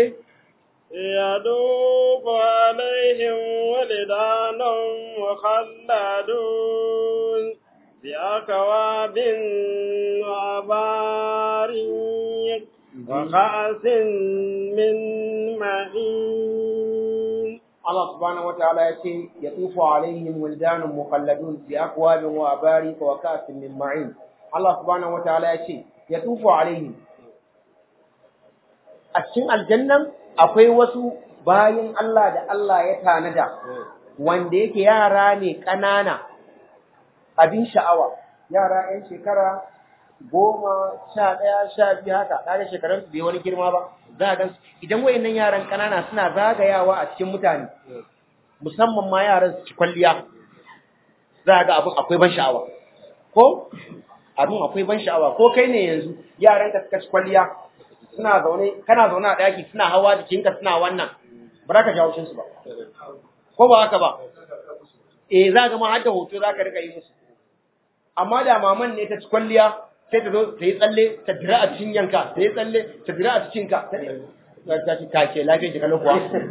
يدوب عليهم ولدان مخلدون بأكواب وأباريق وكأس من معين Allah subhanahu wataala ya ce ya tufu alaihim wildanun mukhalladun bi akwabin wa abariq wa ka'sin min ma'in Allah subhanahu wataala ya ce ya tufu alaihim a cikin aljannan akwai wasu bayin Allah da Allah ya tanada wanda yake yara ne ƙanana abin sha'awa yara 'yan shekara goma sha ɗaya sha biyu haka ɗaya shekarun su bai wani girma ba za a gan idan wayannan yaran ƙanana suna zagayawa a cikin mutane musamman ma yaran su ci kwalliya za a ga abin akwai ban sha'awa ko abin akwai ban sha'awa ko kai ne yanzu yaran ka suka ci kwalliya suna zaune kana zaune a ɗaki suna hawa jikinka suna wannan ba za ka jawo su ba ko ba haka ba eh za ga ma har da hoto za ka rika yi musu amma da maman ne ta ci kwalliya sai ta zo ta yi tsalle ta dira a cikin yanka ta yi tsalle ta dira a cikin ka ta ci ka ke lafiyar ki kalau kuwa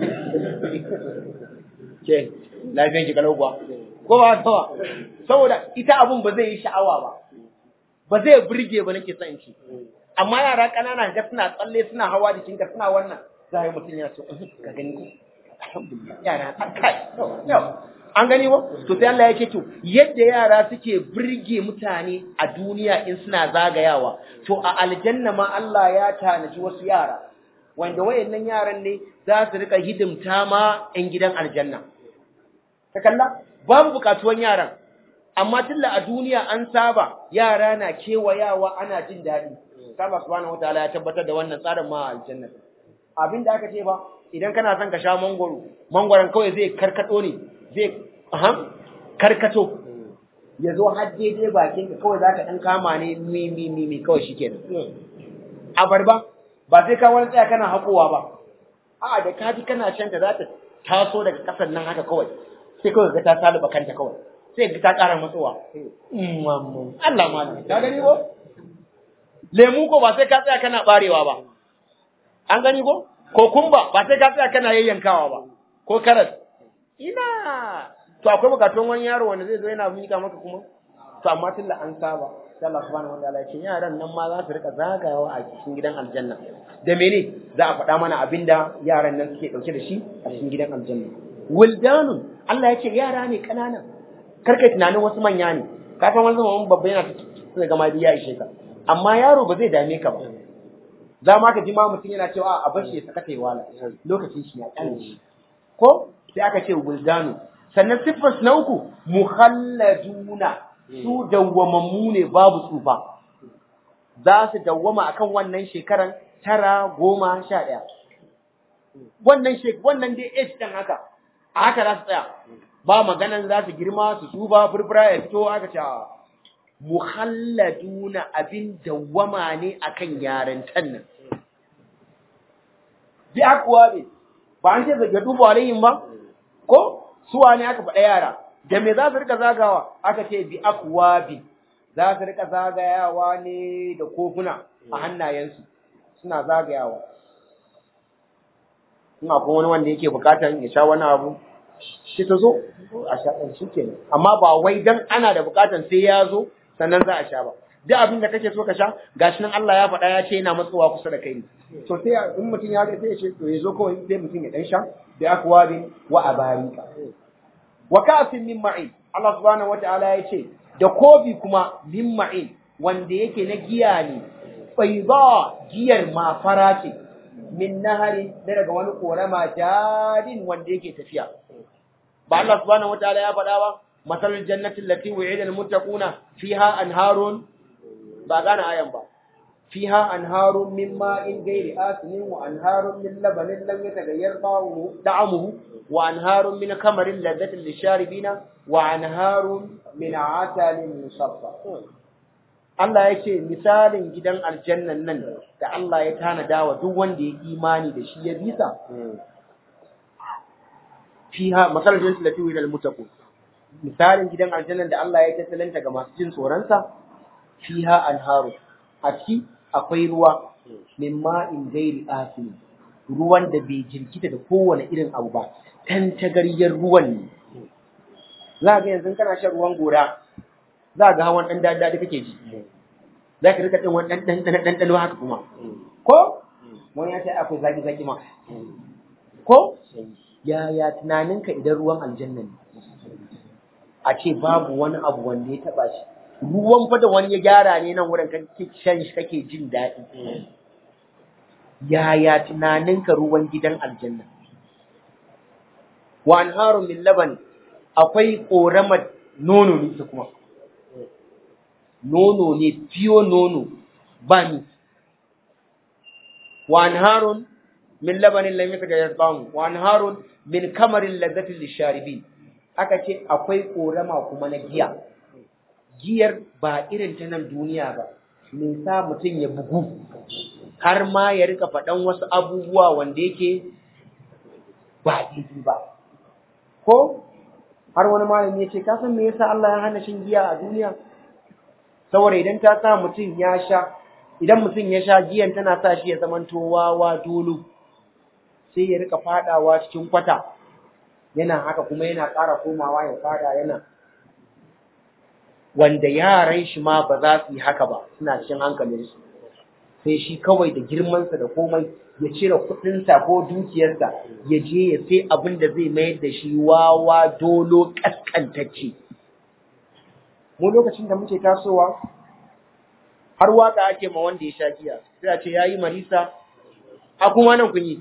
ke lafiyar ki kalau kuwa ko ba haka ba saboda ita abun ba zai yi sha'awa ba ba zai burge ba nake son shi amma yara ƙanana ga suna tsalle suna hawa jikinka suna wannan za a yi mutum ya so ka gani ko alhamdulillah yara an kai yau an gani ba to sai Allah ya ce to yadda yara suke burge mutane a duniya in suna zagayawa to a aljanna ma Allah ya tanaji wasu yara wanda wayannan yaran ne za su rika hidimta ma 'yan gidan aljanna ka kalla babu bukatuwan yaran amma tilla a duniya an saba yara na kewayawa ana jin daɗi Allah subhanahu wataala ya tabbatar da wannan tsarin ma a aljanna abin da aka ce ba idan kana son ka sha mangoro mangoron kawai zai karkato ne zai aham karkato ya zo har daidai bakin ka kawai zaka dan kama ne mi mi mi mi kawai shikenan abarba ba sai ka wani tsaya kana hakowa ba a'a da kaji kana shan ta za ta taso daga kasan nan haka kawai sai kawai ga ta saluba kanta kawai sai ga ta ƙara matsowa Allah ma ka gani ko lemu ko ba sai ka tsaya kana barewa ba an gani ko kokumba ba sai ka tsaya kana yayyankawa ba ko karas ina to akwai bukatun wani yaro wanda zai zo yana mika maka kuma to amma tunda an saba sai Allah subhanahu wataala ya ce yaran nan ma za su rika zagayawa a cikin gidan aljanna da mene za a faɗa mana abinda yaran nan suke ɗauke da shi a cikin gidan aljanna wildanun Allah ya ce yara ne ƙanana karkai tunanin wasu manya ne ka san wani zaman babba yana sai ga ma ya ishe ka amma yaro ba zai dame ka ba za ma ka ji ma mutum yana cewa a bar shi ya saka tai wala lokacin shi ya kane shi ko sai aka ce wuldanu sannan siffar na uku muhalladuna su dawwamammu ne babu tsufa za su dawwama akan wannan shekaran tara goma sha ɗaya wannan shek wannan dai age ɗin haka a haka za su tsaya ba maganan za su girma su tsufa furfura ya fito aka ce muhalladuna abin dawwama ne akan yarantan nan bi akwa ne ba an ce zaga duba alayhim ba ko suwa ne aka faɗa yara da me za su rika zagawa aka ce bi akwa bi za su rika zagayawa ne da kofuna a hannayensu suna zagayawa in akwai wani wanda yake bukatar ya sha wani abu shi ta zo a sha ɗan shi kenan amma ba wai dan ana da bukatar sai ya zo sannan za a sha ba duk abin da kake so ka sha gashi nan Allah ya faɗa ya ce yana matsowa kusa da kai ne to sai in mutum ya ga sai ya ce to ya zo kawai sai mutum ya dan sha bi akwabin wa abarika wa ka'sin min ma'in Allah subhanahu wata'ala ya ce da kofi kuma min ma'in wanda yake na giya ne bayda giyar ma fara ce min nahari daga wani korama jadin wanda yake tafiya ba Allah subhanahu wata'ala ya faɗa ba masalul jannati allati wu'ida al-muttaquna fiha anharun ba gane ayan ba fiha anharun min ma'in ghairi asinin wa anharun min labanin lam yataghayyar ta'amuhu wa anharun min kamarin ladhatin lisharibina wa anharun min asalin musaffa Allah ya ce misalin gidan aljannan nan da Allah ya tanada wa duk wanda ya imani da shi ya bisa fiha masalul jannati allati wu'ida al-muttaqun misalin gidan aljannan da Allah ya tattalanta ga masu jin tsoronsa fiha anharu a ciki akwai ruwa min ma'in gairi asin ruwan da bai jirkita da kowane irin abu ba tantagaryar ruwan ne za ga yanzu kana shan ruwan gora za ga hawan dan dadi kake ji za ka rika ɗin wani ɗanɗano haka kuma ko wani ya ce akwai zaki zaki ma ko yaya tunaninka idan ruwan aljanna ne a ce babu wani abu wanda ya taba shi ruwan fa da wani ya gyara ne nan wurin kake shan shi kake jin daɗi yaya tunaninka ruwan gidan aljanna wa anharun min laban akwai koramar nono ne kuma nono ne fiyo nono ba ni wa anharun min labanin lam yataghayyar ta'amu wa anharun min kamarin ladzatin lisharibin aka ce akwai korama kuma na giya giyar ba irin ta nan duniya ba me sa mutum ya bugu har ma ya rika faɗan wasu abubuwa wanda yake ba daidai ba ko har wani malami ya ce ka san me yasa Allah ya hana shin giya a duniya saboda idan ta sa mutum ya sha idan mutum ya sha giyan tana sa shi ya zamanto wawa dolo sai ya rika fadawa cikin kwata yana haka kuma yana ƙara komawa ya fada yana wanda yaran shi ma ba za su yi haka ba suna cikin hankalinsu sai shi kawai da girmansa da komai ya cire kuɗinsa ko dukiyarsa ya je ya sai abin da zai mayar da shi wawa dolo ƙasƙantacce mu lokacin da muke tasowa har waka ake ma wanda ya sha giya sai a ce yayi marisa a kuma nan kun yi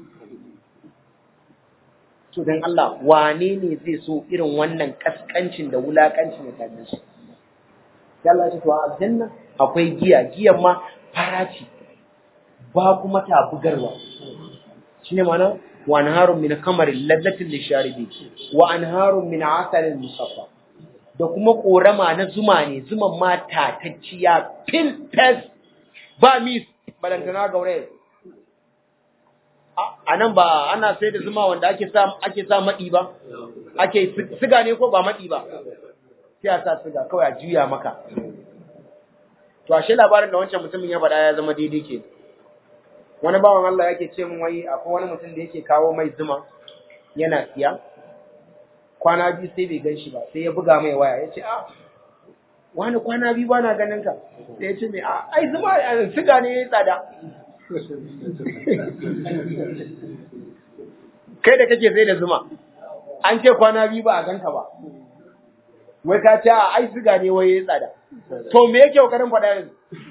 to dan Allah wane ne zai so irin wannan kaskancin da wulakancin ya same shi sai Allah ya ce to a aljanna akwai giya giyan ma fara ce ba kuma ta bugarwa shine ma'ana wa anharun min kamarin ladlatin lisharibi wa anharun min asalin musaffa da kuma korama na zuma ne zuman ma tatacciya fil fes ba mis balantana gaure a nan ba ana sai da zuma wanda ake sa ake sa maɗi ba ake siga ne ko ba maɗi ba sai a sa siga kawai a juya maka to ashe labarin da wancan mutumin ya faɗa ya zama daidai ke wani bawan Allah yake ce min wai akwai wani mutum da yake kawo mai zuma yana siya kwana biyu sai bai gan shi ba sai ya buga mai waya ya ce a wani kwana biyu ba na ganin ka sai ya ce mai a ai zuma siga ne ya yi tsada kai da kake sai da zuma an ce kwana biyu ba a ganka ba wai ka ce a ai siga ne wai ya yi tsada to me yake kokarin faɗa yanzu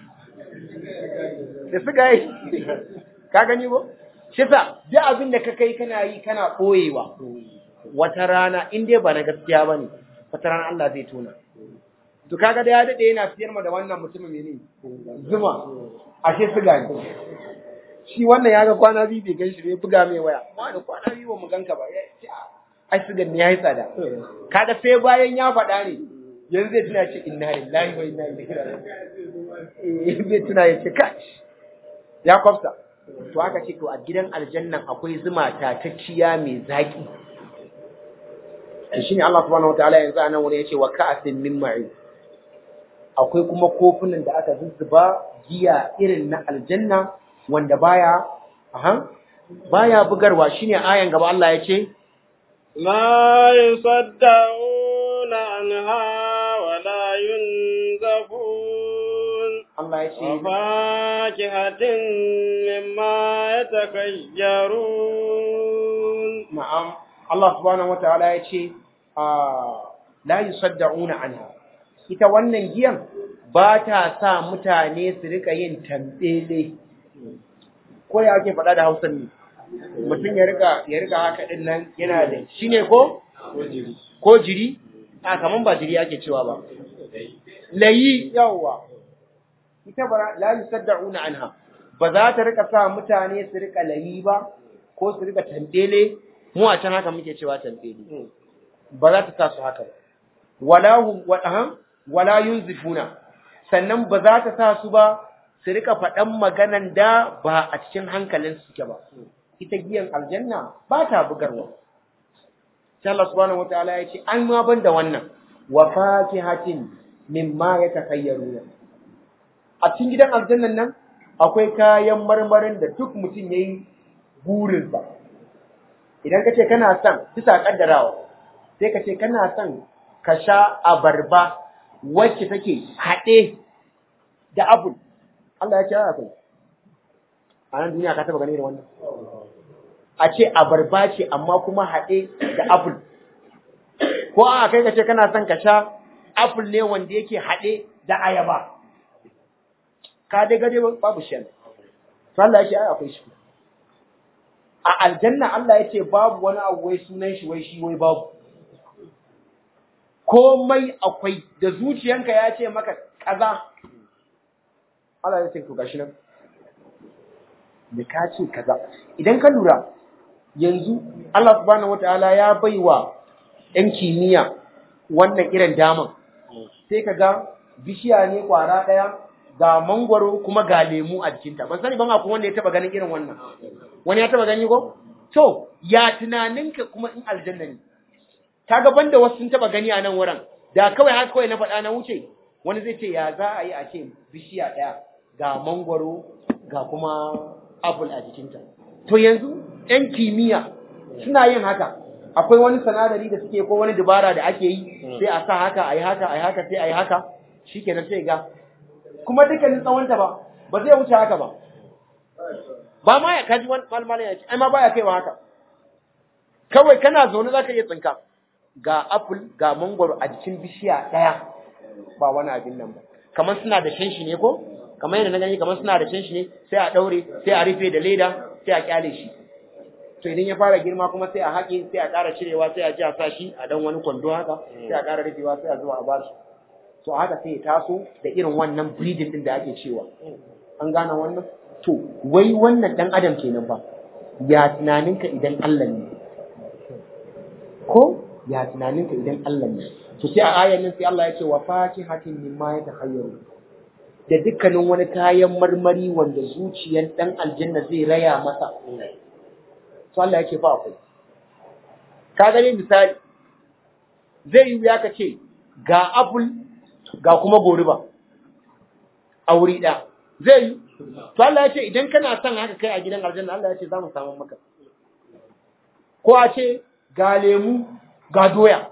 da siga yi ka gani ba shi sa duk abin da ka kai kana yi kana ɓoyewa wata rana in dai ba na gaskiya ba ne wata rana Allah zai tona to kaga da ya daɗe yana siyar ma da wannan mutumin ne zuma ashe siga ne shi wannan ya ga kwana biyu bai gan shi bai buga mai waya amma da kwana biyu ba mu ganka ba ai sigan ne ya yi tsada kaga sai bayan ya faɗa ne yanzu zai tuna ce inna lillahi wa inna ilaihi raji'un zai tuna ya ce kash ya kwafsa to aka ce to a gidan aljannan akwai zuma tatacciya mai zaki shine Allah subhanahu wataala yanzu anan wani yace wa ka'asin min ma'in akwai kuma kofunan da aka zuzzuba giya irin na aljanna wanda baya aha baya bugarwa shine ayan gaba Allah yace ما يصدعون عنها ولا ينزفون Allah yace وفاكهة مما يتخيرون na'am Allah subhanahu wataala yace ah la yusaddauna anha ita wannan giyan ba ta sa mutane su rika yin tambele ko ya ake faɗa da Hausa ne mutum ya rika ya rika haka din nan yana da shine ko ko jiri a kaman ba jiri ake cewa ba layi yawa ita ba la yusaddauna anha ba za ta rika sa mutane su rika layi ba ko su rika tambele mu a can haka muke cewa tambele ba za ta sa su haka ba wala hum wa aham wala yunzifuna sannan ba za ta sa su ba su rika faɗan maganan da ba a cikin hankalin suke ba ita giyan aljanna ba ta bugarwa sai Allah subhanahu wataala ya ce an ma ban da wannan wa fakihatin mimma yatakayyaruna a cikin gidan aljannan nan akwai kayan marmarin da duk mutum ya yi burinsa idan ka ce kana son bisa kaddarawa sai ka ce kana son ka sha abarba wacce take haɗe da abul Allah ya ce akwai a nan duniya ka taba gani da wannan a ce abarba ce amma kuma haɗe da apple ko a kai ka ce kana son ka sha apple ne wanda yake haɗe da ayaba ka dai gade babu shan Allah ya ce ai akwai shi a aljanna Allah ya ce babu wani abu wai sunan shi wai shi wai babu komai akwai da zuciyanka ya ce maka kaza Allah ya ce to gashi nan da ka ce kaza idan ka lura yanzu Allah subhanahu wataala ya baiwa ɗan kimiyya wannan irin daman sai ka ga bishiya ne kwara ɗaya ga mangwaro kuma ga lemu a jikinta ban sani ban akwai wanda ya taba ganin irin wannan wani ya taba gani ko to ya tunaninka kuma in aljanna ne kaga banda wasu sun taba gani a nan wurin da kawai haka kawai na faɗa na wuce wani zai ce ya za a yi a ce bishiya ɗaya ga mangwaro ga kuma apple a jikinta to yanzu ‘yan kimiyya suna yin haka akwai wani sanadari da suke ko wani dubara da ake yi sai a sa haka a yi haka a yi haka sai a yi haka shi kenan sai ga kuma dukkanin tsawonta ba ba zai wuce haka ba ba ma ya kaji wani malmalin ya ce ai ma baya kaiwa haka kawai kana zaune za ka iya tsinka ga apple ga mangwaro a jikin bishiya ɗaya ba wani abin nan ba kamar suna da shanshi ne ko kamar yadda na gani kamar suna da shanshi ne sai a ɗaure sai a rufe da leda sai a kyale shi to idan ya fara girma kuma sai a haƙe sai a ƙara cirewa sai a ji a sa shi a dan wani kwando haka sai a ƙara rufewa sai a zuwa a ba su to haka sai ya taso da irin wannan breeding din da ake cewa an gane wannan to wai wannan dan adam kenan fa ya tunaninka idan Allah ne ko ya tunaninka idan Allah ne to sai a ayan nan sai Allah ya ce wa fakihatin mimma yatakhayyaru da dukkanin wani kayan marmari wanda zuciyar dan aljanna zai raya masa to Allah ya ce fa akwai ka gani misali zai yi ya ka ce ga apple ga kuma goruba a wuri ɗaya zai yi to Allah ya ce idan kana son haka kai a gidan aljanna Allah ya ce za mu samu maka ko a ce ga lemu ga doya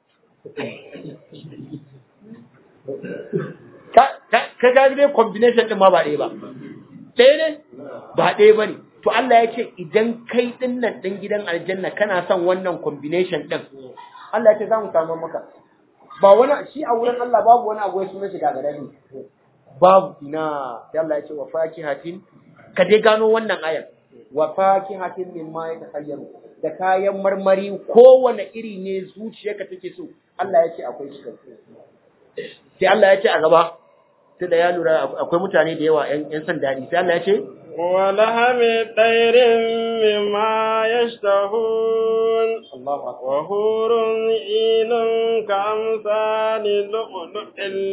ka ka ga dai combination din ma ba ɗaya ba ɗaya ne ba ɗaya ba ne to Allah ya ce idan kai ɗin nan ɗin gidan aljanna kana son wannan combination ɗin Allah ya ce za mu samu maka ba wani shi a wurin Allah babu wani abu ya suna shiga gare ni babu ina sai Allah ya ce wa fakihatin ka dai gano wannan ayar wa fakihatin mimma yatakhayyaru da kayan marmari kowane iri ne zuciyarka take so Allah ya ce akwai shi sai Allah ya ce a gaba sai da ya lura akwai mutane da yawa yan san dadi sai Allah ya ce ولحم طير مما يشتهون Allahu akbar وحور عين كأمثال اللؤلؤ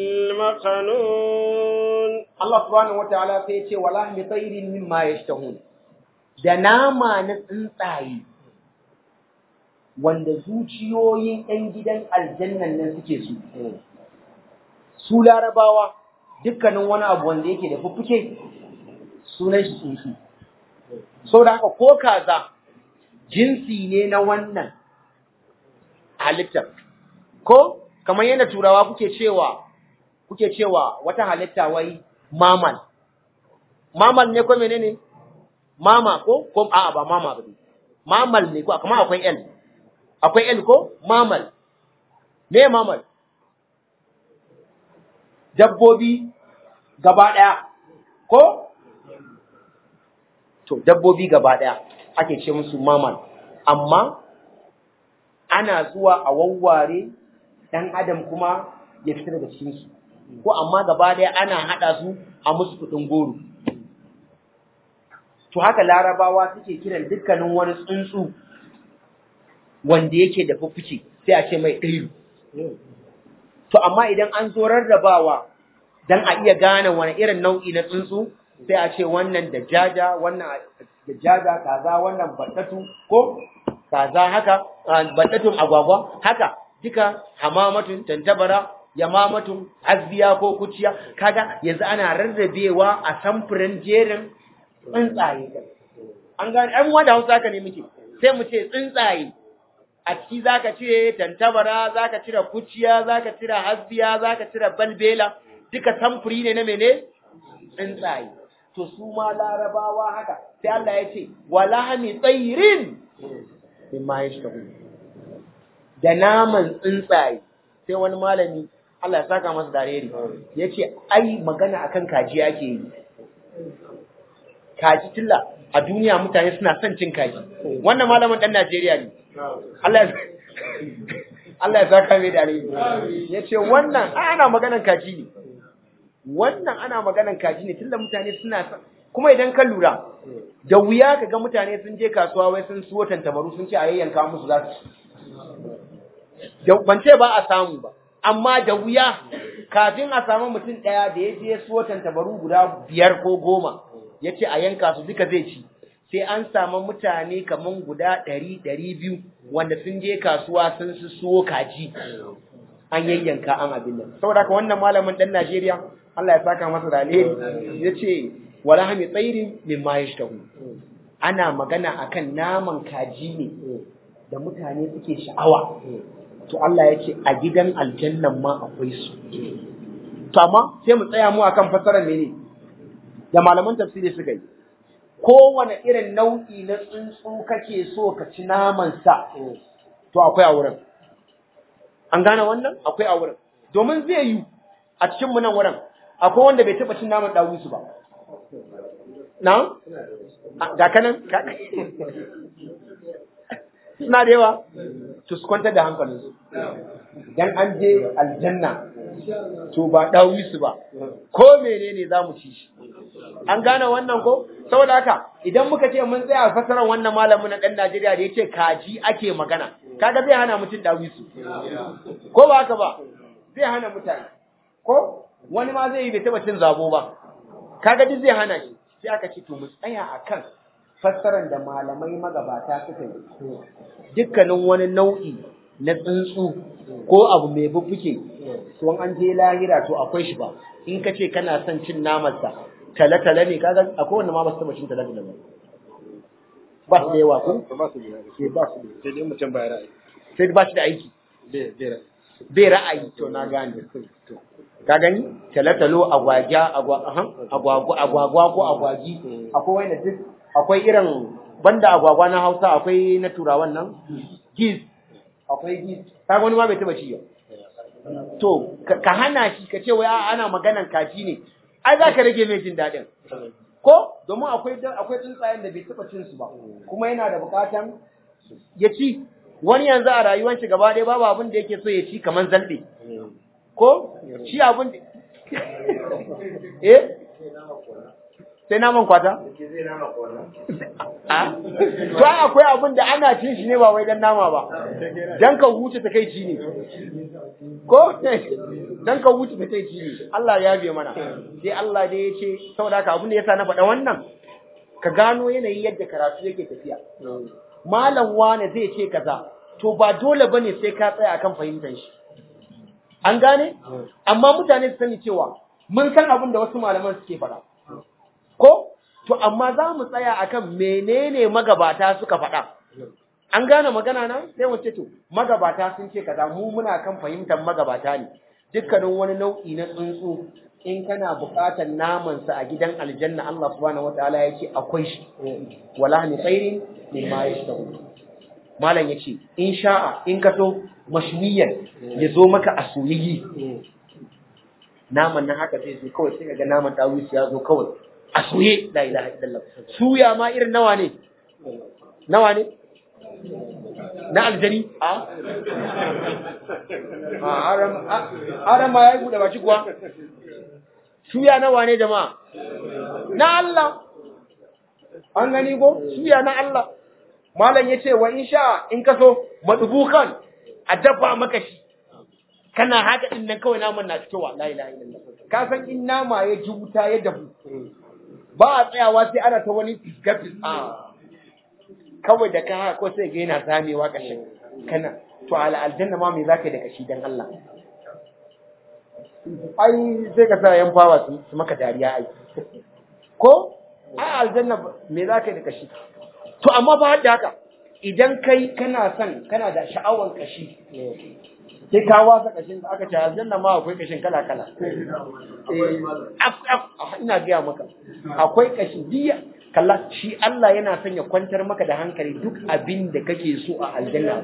المكنون Allah subhanahu wataala sai ya ce wala mi tayrin mimma yashtahun da nama na tsuntsaye wanda zuciyoyin ɗan gidan aljannan nan suke su su larabawa dukkanin wani abu wanda yake da fuffuke sunan shi tsuntsu saboda haka ko kaza jinsi ne na wannan halittar ko kamar yadda turawa kuke cewa kuke cewa wata halitta wai mamal mamal ne ko menene mama ko ko a'a ba mama ba mamal ne ko kuma akwai l akwai l ko mamal me mamal dabbobi gaba daya ko to dabbobi gaba daya ake ce musu mamal amma ana zuwa a wawware dan adam kuma ya fita daga cikin su ko amma gaba daya ana hada su a musu kudin goro to haka larabawa suke kiran dukkanin wani tsuntsu wanda yake da fuffuke sai a ce mai ɗairu to amma idan an zo rarrabawa dan a iya gane wani irin nau'i na tsuntsu sai a ce wannan da jaja wannan da jaja kaza wannan battatu ko kaza haka battatun agwagwa haka duka hamamatun tantabara yamamatun azbiya ko kuciya kaga yanzu ana rarrabewa a samfurin jerin tsuntsaye an gane an wanda hausa ka ne muke sai mu ce tsuntsaye a ciki zaka cire tantabara zaka cire kuciya zaka cire hasbiya zaka cire balbela duka samfuri ne na mene tsuntsaye to su ma larabawa haka sai Allah ya ce walahmi tsairin mimma yashtahu da naman tsuntsaye sai wani malami Allah ya saka masa dareri ya ce ai magana akan kaji ake yi kaji tilla a duniya mutane suna son cin kaji wannan malamin dan Najeriya ne Allah ya Allah ya saka mai dareri ya ce wannan ana maganan kaji ne wannan ana maganan kaji ne tilla mutane suna kuma idan ka lura da wuya ka ga mutane sun je kasuwa wai sun suwo tantabaru sun ce a yayyanka musu za su ban ce ba a samu ba amma da wuya kafin a samu mutum ɗaya da ya je suwo tantabaru guda biyar ko goma ya ce a yanka su duka zai ci sai an samu mutane kaman guda ɗari ɗari biyu wanda sun je kasuwa sun su suwo kaji an yayyanka an abin nan saboda haka wannan malamin ɗan Najeriya Allah ya saka masa da alheri ya ce wala hami tsairin min ma yashtahu ana magana akan naman kaji ne da mutane suke sha'awa to Allah ya ce a gidan aljannan ma akwai su to amma sai mu tsaya mu akan fassarar mene da malaman tafsiri suka yi kowane irin nau'i na tsuntsu kake so ka ci naman sa to akwai a wurin an gane wannan akwai a wurin domin zai yi a cikin mu nan wurin akwai wanda bai taba cin naman dawisu ba na ga kanan suna da yawa to su kwantar da hankalinsu dan an je aljanna to ba dawi su ba ko menene za mu ci shi an gane wannan ko saboda haka idan muka ce mun tsaya fasaran wannan malamin na dan Najeriya da yace kaji ake magana kaga zai hana mutum dawi su ko ba haka ba zai hana mutane ko wani ma zai yi bai taba cin zabo ba kaga duk zai hana shi sai aka ce to mu tsaya akan fassarar da malamai magabata suka yi dukkanin wani nau'i na tsuntsu ko abu mai bubbuke to an je lahira to akwai shi ba in ka ce kana son cin namarsa tale-tale ne kaga akwai wanda ma ba su taba cin tale-tale ba ba su da yawa ko ba su da ba su da sai dai mutum bai ra'ayi sai ba shi da aiki bai bai ra'ayi bai ra'ayi to na gane ka gani talatalo agwagya agwagwa agwagwa ko agwagi akwai wanda duk akwai irin banda agwagwa na Hausa akwai na turawan nan giz akwai giz ka wani ma bai taba ci to ka hana shi ka ce wai ana maganan kaji ne ai za ka rage mai jin daɗin ko domin akwai akwai tsuntsayen da bai taba cin su ba kuma yana da bukatan ya ci wani yanzu a rayuwar shi gaba ɗaya babu abin da yake so ya ci kamar zalbe ko shi abin da eh sai naman kwata a to akwai abin da ana cin shi ne ba wai dan nama ba dan ka huce ta kai ci ne ko dan ka huce ta kai ci ne Allah ya biye mana sai Allah da ya ce saboda haka abin da yasa na faɗa wannan ka gano yanayin yadda karatu yake tafiya malam wane zai ce kaza to ba dole bane sai ka tsaya akan fahimtar shi an gane amma mutane su sani cewa mun san abin da wasu malaman suke faɗa ko to amma za mu tsaya akan menene magabata suka faɗa an gane magana na sai mu ce to magabata sun ce kaza mu muna kan fahimtar magabata ne dukkanin wani nau'i na tsuntsu in kana buƙatar naman sa a gidan aljanna Allah subhanahu wataala ya ce akwai shi wala ni khairin mimma yashtahu malam yace in sha'a in ka so mashwiyan ya zo maka a soyayyi naman nan haka sai sai kawai sai ga naman dawis ya zo kawai a soye la ilaha illallah suya ma irin nawa ne nawa ne na aljani a aram ma ya yi buɗe baki kuwa suya nawa ne jama'a na Allah an gani ko suya na Allah malam ya ce wa in sha in ka so madubukan a dafa maka shi kana haka din nan kawai naman na fitowa la ilaha illallah ka san in nama ya ji wuta ya dafu ba a tsayawa sai ana ta wani fiskafis a kawai da ka haka ko sai ga yana zamewa kashin kana to ala aljanna ma me zaka yi da kashi dan Allah ai sai ka sa yan fawa su maka dariya ai ko ai aljanna me za ka yi da kashi to amma ba da haka idan kai kana son kana da sha'awar kashi sai ka wasa kashin da aka ce aljanna ma akwai kashin kala kala ina gaya maka akwai kashi diya kalla shi Allah yana son ya kwantar maka da hankali duk abin da kake so a aljanna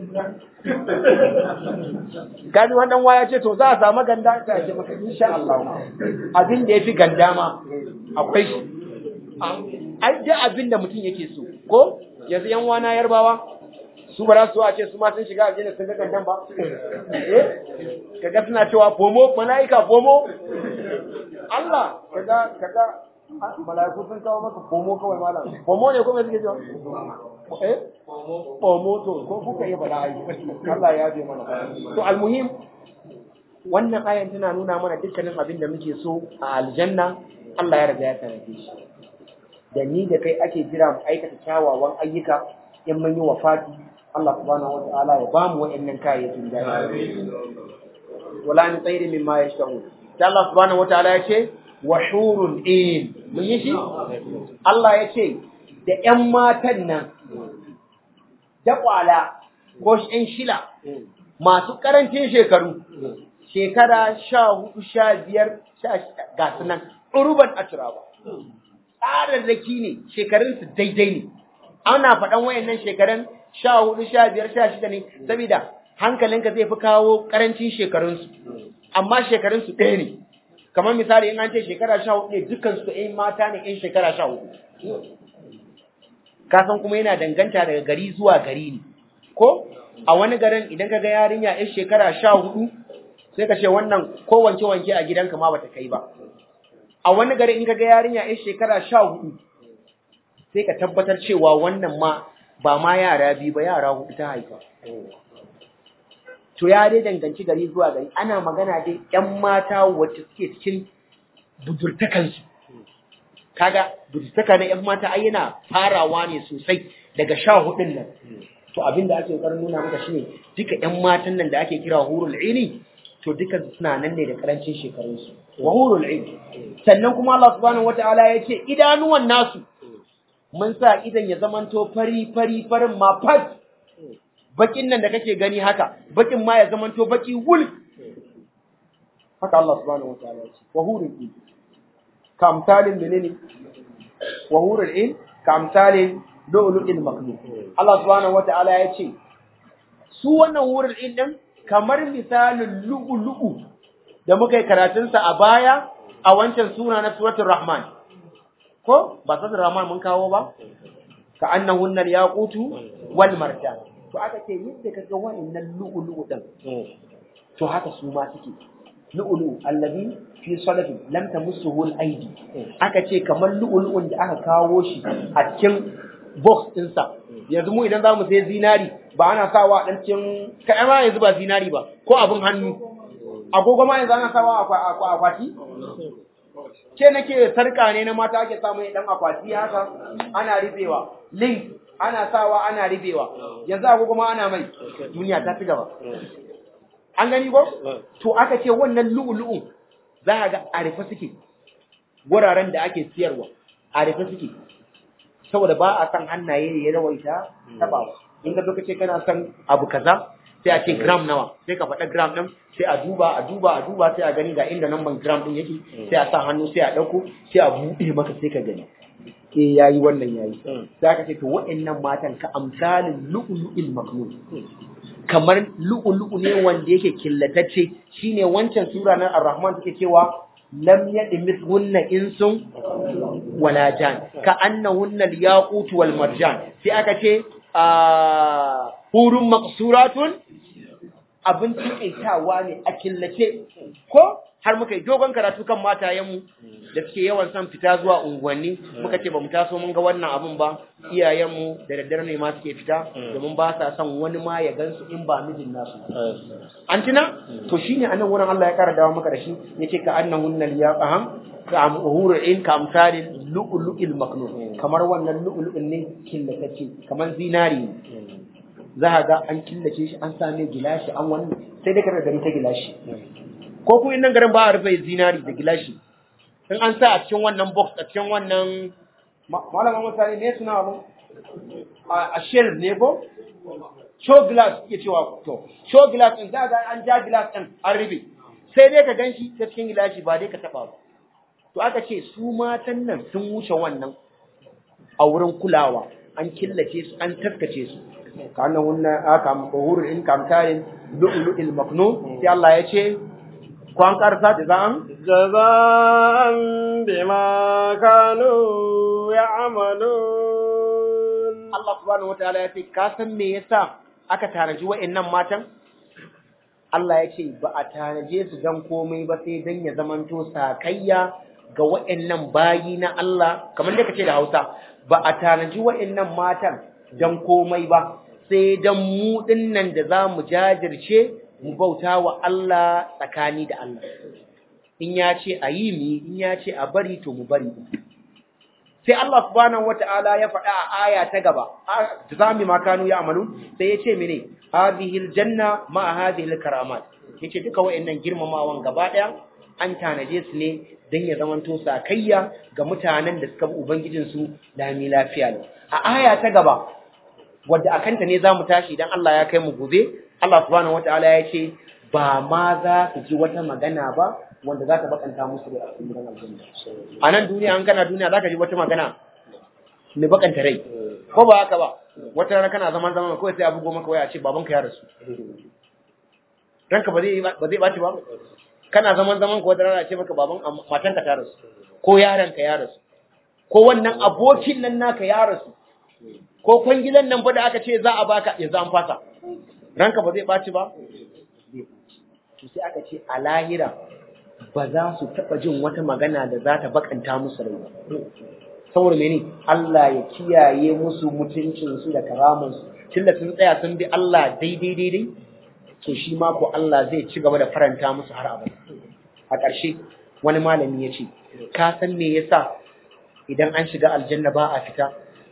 gani wannan waya ce to za a samu ganda ka ce maka insha Allah abin da yafi ganda ma akwai shi ai da abin da mutum yake so ko yanzu yan wana yarbawa su ba za su a ce su ma sun shiga aljanna sun ga gandan ba eh kaga suna cewa fomo malaika fomo Allah kaga kaga malaiku sun kawo maka fomo kawai malam fomo ne kuma suke cewa eh fomo to ko kuka yi bala ai Allah ya bi mana to almuhim wannan ayan tana nuna mana dukkanin abin da muke so a aljanna Allah ya riga ya tanaje shi da ni da kai ake jira mu aikata kyawawan ayyuka in mun yi wafati Allah subhanahu wa ta'ala ya ba mu wa'annan kayayyakin da wala min tsayri mimma yashtahu sai Allah subhanahu wa ta'ala ya ce wa hurun in mun yi shi Allah ya ce da ƴan matan nan da kwala ko ƴan shila masu karancin shekaru shekara sha hudu sha biyar sha ga su nan uruban aturaba tsararraki ne shekarunsu daidai ne ana faɗan wayannan shekarun sha hudu sha biyar sha shida ne saboda hankalinka zai fi kawo karancin shekarunsu amma shekarunsu ɗaya ne kamar misali in an ce shekara sha hudu ne dukkan su ɗayan mata ne ɗin shekara sha hudu kasan kuma yana danganta daga gari zuwa gari ne ko a wani garin idan ka ga yarinya ɗin shekara sha hudu sai ka ce wannan ko wanke wanke a gidanka ma bata kai ba a wani garin in ka ga yarinya ɗin shekara sha hudu sai ka tabbatar cewa wannan ma ba ma yara biyu ba yara hudu ta haifa. To ya dai danganci gari zuwa gari ana magana dai ‘yan mata wacce suke cikin budurtakansu. Kaga budurtaka na ‘yan mata ai yana farawa ne sosai daga sha hudun nan. To abin da ake ƙoƙarin nuna maka shine duka ‘yan matan nan da ake kira hurul ini to duka suna nan ne da karancin shekarunsu. Wa hurul ini. Sannan kuma Allah subhanahu wata'ala ya ce idanuwan nasu mun sa idan ya zamanto fari fari farin ma fat bakin nan da kake gani haka bakin ma ya zamanto baki wul haka Allah subhanahu wataala ya ce wa hurul in kamtalin menene wa hurul in kamtalin lu'lu'il maknun Allah subhanahu wataala ya ce su wannan hurul in din kamar misalin lu'lu'u da muka yi karatunsa a baya a wancan suna na suratul rahman ko ba sadar rahman mun kawo ba ka annahunna yaqutu wal marjan to aka ce yadda kaga wa'annan lu'lu'u din to haka su ma suke lu'lu'u allazi fi salafi lam tamassuhu al aidi aka ce kamar lu'lu'un da aka kawo shi a cikin box ɗinsa yanzu mu idan zamu sai zinari ba ana sawa a dan cikin kai ma yanzu ba zinari ba ko abin hannu agogo ma yanzu ana sawa a akwati ke nake sarka ne na mata ake samu dan akwati haka ana rufewa link ana sawa ana rufewa yanzu agogo ma ana mai duniya ta ci gaba an gani ko to aka ce wannan lu'ulu'un za a ga a rufe suke wuraren da ake siyarwa a rufe suke saboda ba a san hannaye ya rawaita tabawa in ka ce kana son abu kaza sai a ce gram nawa sai ka faɗa gram ɗin sai a duba a duba a duba sai a gani ga inda namban gram ɗin yake sai a sa hannu sai a ɗauko sai a buɗe maka sai ka gani ke yayi wannan yayi sai aka ce to waɗannan matan ka amsalin lu'lu'il maknun kamar lu'lu'u ne wanda yake killatacce shine wancan sura na ar-rahman take cewa lam yadmithunna insun wala jan ka annahunna al-yaqut wal marjan sai aka ce hurun maqsuratun abin taƙaitawa ne a killace ko har muka yi dogon karatu kan matayenmu da suke yawan son fita zuwa unguwanni muka ce ba mu taso mun ga wannan abun ba iyayenmu da daddare ne ma suke fita domin ba sa son wani ma ya gansu in ba mijin nasu an tuna to shine anan wurin Allah ya kara dawo maka da shi yace ka annahunna liyaqaham ka amhurun ka amsalin lu'lu'il maknun kamar wannan lu'lu'in ne killatacce kamar zinari ne za a ga an killace shi an same gilashi an wannan sai dai kada gani ta gilashi ko ku nan garin ba a rufe zinari da gilashi in an sa a cikin wannan box a cikin wannan malaman mutane ne suna abu a shell ne ko show glass ke cewa to show glass din za ga an ja glass din an rufe sai dai ka ganshi ta cikin gilashi ba dai ka taba ba to aka ce su matan nan sun wuce wannan a wurin kulawa an killace su an taskace su kana wannan aka mahurul in kamtarin lu'lu'il maknun sai Allah ya ce ko an karsa da zan jaza'an bima kanu ya'malun Allah subhanahu wataala ya ce ka san me yasa aka tanaji wa'annan matan Allah ya ce ba a tanaje su dan komai ba sai dan ya zamanto sakayya ga wa'annan bayi na Allah kamar da kace da Hausa ba a tanaji wa'annan matan dan komai ba sai dan mu dinnan da za mu jajirce mu bauta wa Allah tsakani da Allah in ya ce a yi mi in ya ce a bari to mu bari sai Allah subhanahu wata'ala ya faɗa a aya ta gaba zami ma kanu ya amalu sai ya ce mene hadhihi aljanna ma hadhihi alkaramat yace duka wayannan girmamawan gaba daya an tanaje su ne dan ya zamanto sakayya ga mutanen da suka bi ubangijin su lami lafiya ne a aya ta gaba wadda akanta ne zamu tashi idan Allah ya kai mu gobe Allah subhanahu wata'ala ya ce ba ma za su ji wata magana ba wanda za ta bakanta musu da cikin gidan aljanna a nan duniya an kana duniya za ka ji wata magana mai bakanta rai ko ba haka ba wata rana kana zaman zaman kawai sai a bugo maka waya a ce babanka ya rasu ranka ba zai ba zai baci ba kana zaman zaman ko wata rana a ce maka baban matanka ta rasu ko yaranka ya rasu ko wannan abokin nan naka ya rasu ko kwangilan nan ba da aka ce za a baka yanzu an fasa ranka ba zai baci ba to sai aka ce a lahira ba za su taɓa jin wata magana da za ta bakanta musu rai saboda mene Allah ya kiyaye musu mutuncinsu da karamansu tunda sun tsaya sun bi Allah daidai daidai to shi ma ko Allah zai ci gaba da faranta musu har abada a ƙarshe wani malami ya ce ka san me yasa idan an shiga aljanna ba a fita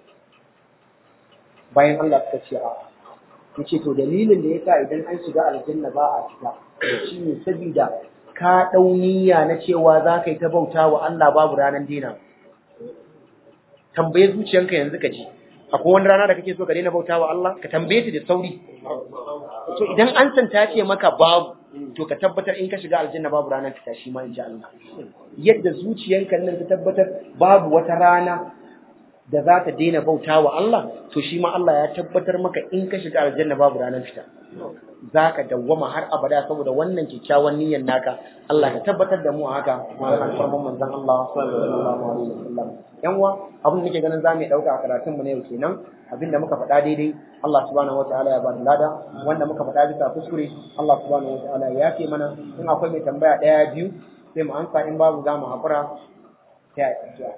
bayan Allah suka ce a yace to dalilin da yasa idan an shiga aljanna ba a fita shine saboda ka ɗau niyya na cewa za ka yi ta bauta wa Allah babu ranar dina. Tambaye zuciyanka yanzu ka ji, akwai wani rana da kake so ka daina bauta wa Allah, ka tambaye ta da sauri. To idan an san ta ce maka babu, to ka tabbatar in ka shiga aljanna babu ranar fita shi ma in ji Allah. Yadda zuciyanka nan ta tabbatar babu wata rana da za ta daina bauta wa Allah, to shi ma Allah ya tabbatar maka in ka shiga aljanna babu ranar fita. za ka dawwama har abada saboda wannan kyakkyawan niyyar naka Allah ka tabbatar da mu a haka wannan alfarman manzon Allah sallallahu alaihi wasallam yan uwa abin da nake ganin zamu yi dauka a karatun mu ne yau kenan abin da muka faɗa daidai Allah subhanahu wataala ya bada lada wanda muka faɗa bisa kuskure Allah subhanahu wataala ya yafe mana in akwai mai tambaya ɗaya biyu sai mu ansa in babu za mu haƙura sai a addu'a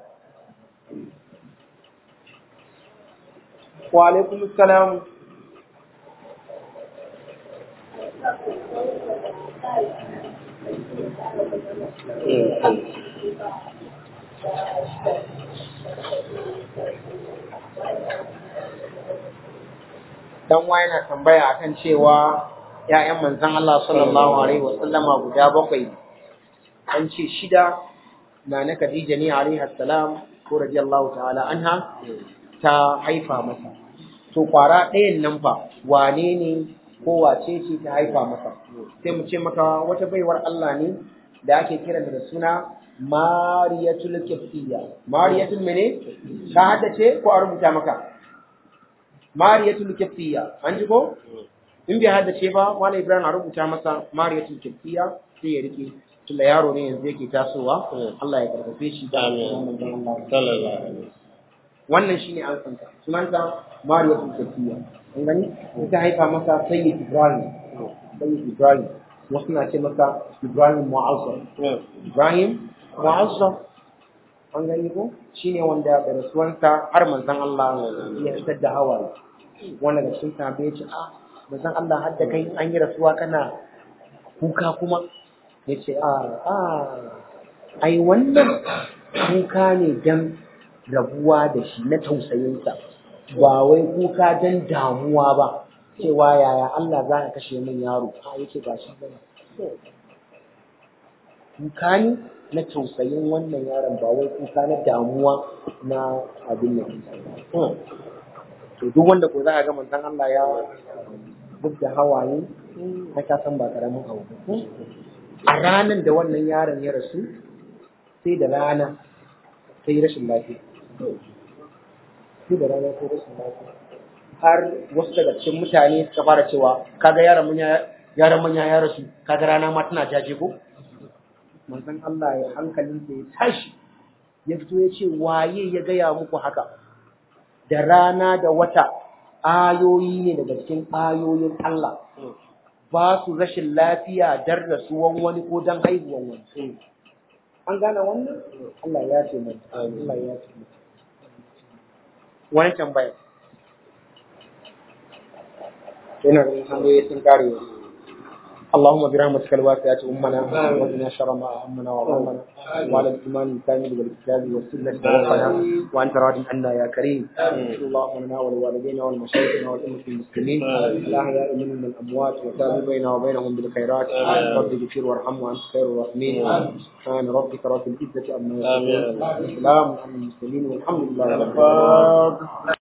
wa alaikum assalam dan wa yana tambaya akan cewa ‘ya'yan manzan Allah sallallahu Alaihi wasallama guda bakwai an ce shida na na Khadija ne alaihi salam ko radiyallahu ta'ala anha ta haifa masa to kwara ɗayan nan fa wane ne ko wace ce ta haifa masa sai mu ce maka wata baiwar Allah ne da ake kiran da suna Mariyatul Kiftiya Mariyatul mene ka haddace ko a rubuta maka Mariyatul Kiftiya an ji ko in bai haddace ba Malam Ibrahim a rubuta masa Mariyatul Kiftiya sai ya rike tunda yaro ne yanzu yake tasowa Allah ya karfafe shi da wannan shine an santa sunanta Mariyatul Kiftiya an gani ita haifa masa sayyid ibrahim sayyid ibrahim wasu na ce masa ibrahim mu'azzam ibrahim mu'azzam an gani ko shine wanda da rasuwansa har manzon Allah ya fitar da hawaye wanda da cikin sahabbai ya ce a manzon Allah har da kai an yi rasuwa kana kuka kuma ya ce a a ai wannan kuka ne dan rabuwa da shi na tausayinsa ba wai kuka don damuwa ba cewa yaya Allah za ka kashe min yaro a yake ba shi bane kuka ne na tausayin wannan yaron ba wai kuka na damuwa na abin nan to duk wanda ko za a ga manzon Allah ya duk da hawaye na ka san ba karamin abu ba a ranar da wannan yaron ya rasu sai da rana sai rashin lafiya sai da rana sai rashin lafiya har wasu daga cikin mutane suka fara cewa kaga yaron manya yaron manya ya rasu kaga rana ma tana jaje ko manzon Allah ya hankalin ya tashi ya fito ya ce waye ya gaya muku haka da rana da wata ayoyi ne daga cikin ayoyin Allah ba su rashin lafiya dar rasuwan wani ko dan haihuwan wani an gane wannan Allah ya ce mai Allah ya ce mai wani tambaya yana da hanyoyi sun kare اللهم برحمتك الواسعة أمنا وقنا شر ما أهمنا وغمنا وعلى الإيمان الكامل والكتاب والسنة توفنا وأنت راض عنا يا كريم اللهم لنا ولوالدينا ولمشايخنا ولأمة المسلمين الأحياء منهم من الأموات وتاب بيننا وبينهم بالخيرات رب اغفر وارحم وأنت خير الراحمين سبحان ربك رب العزة عما يصفون وسلام على المرسلين والحمد لله رب العالمين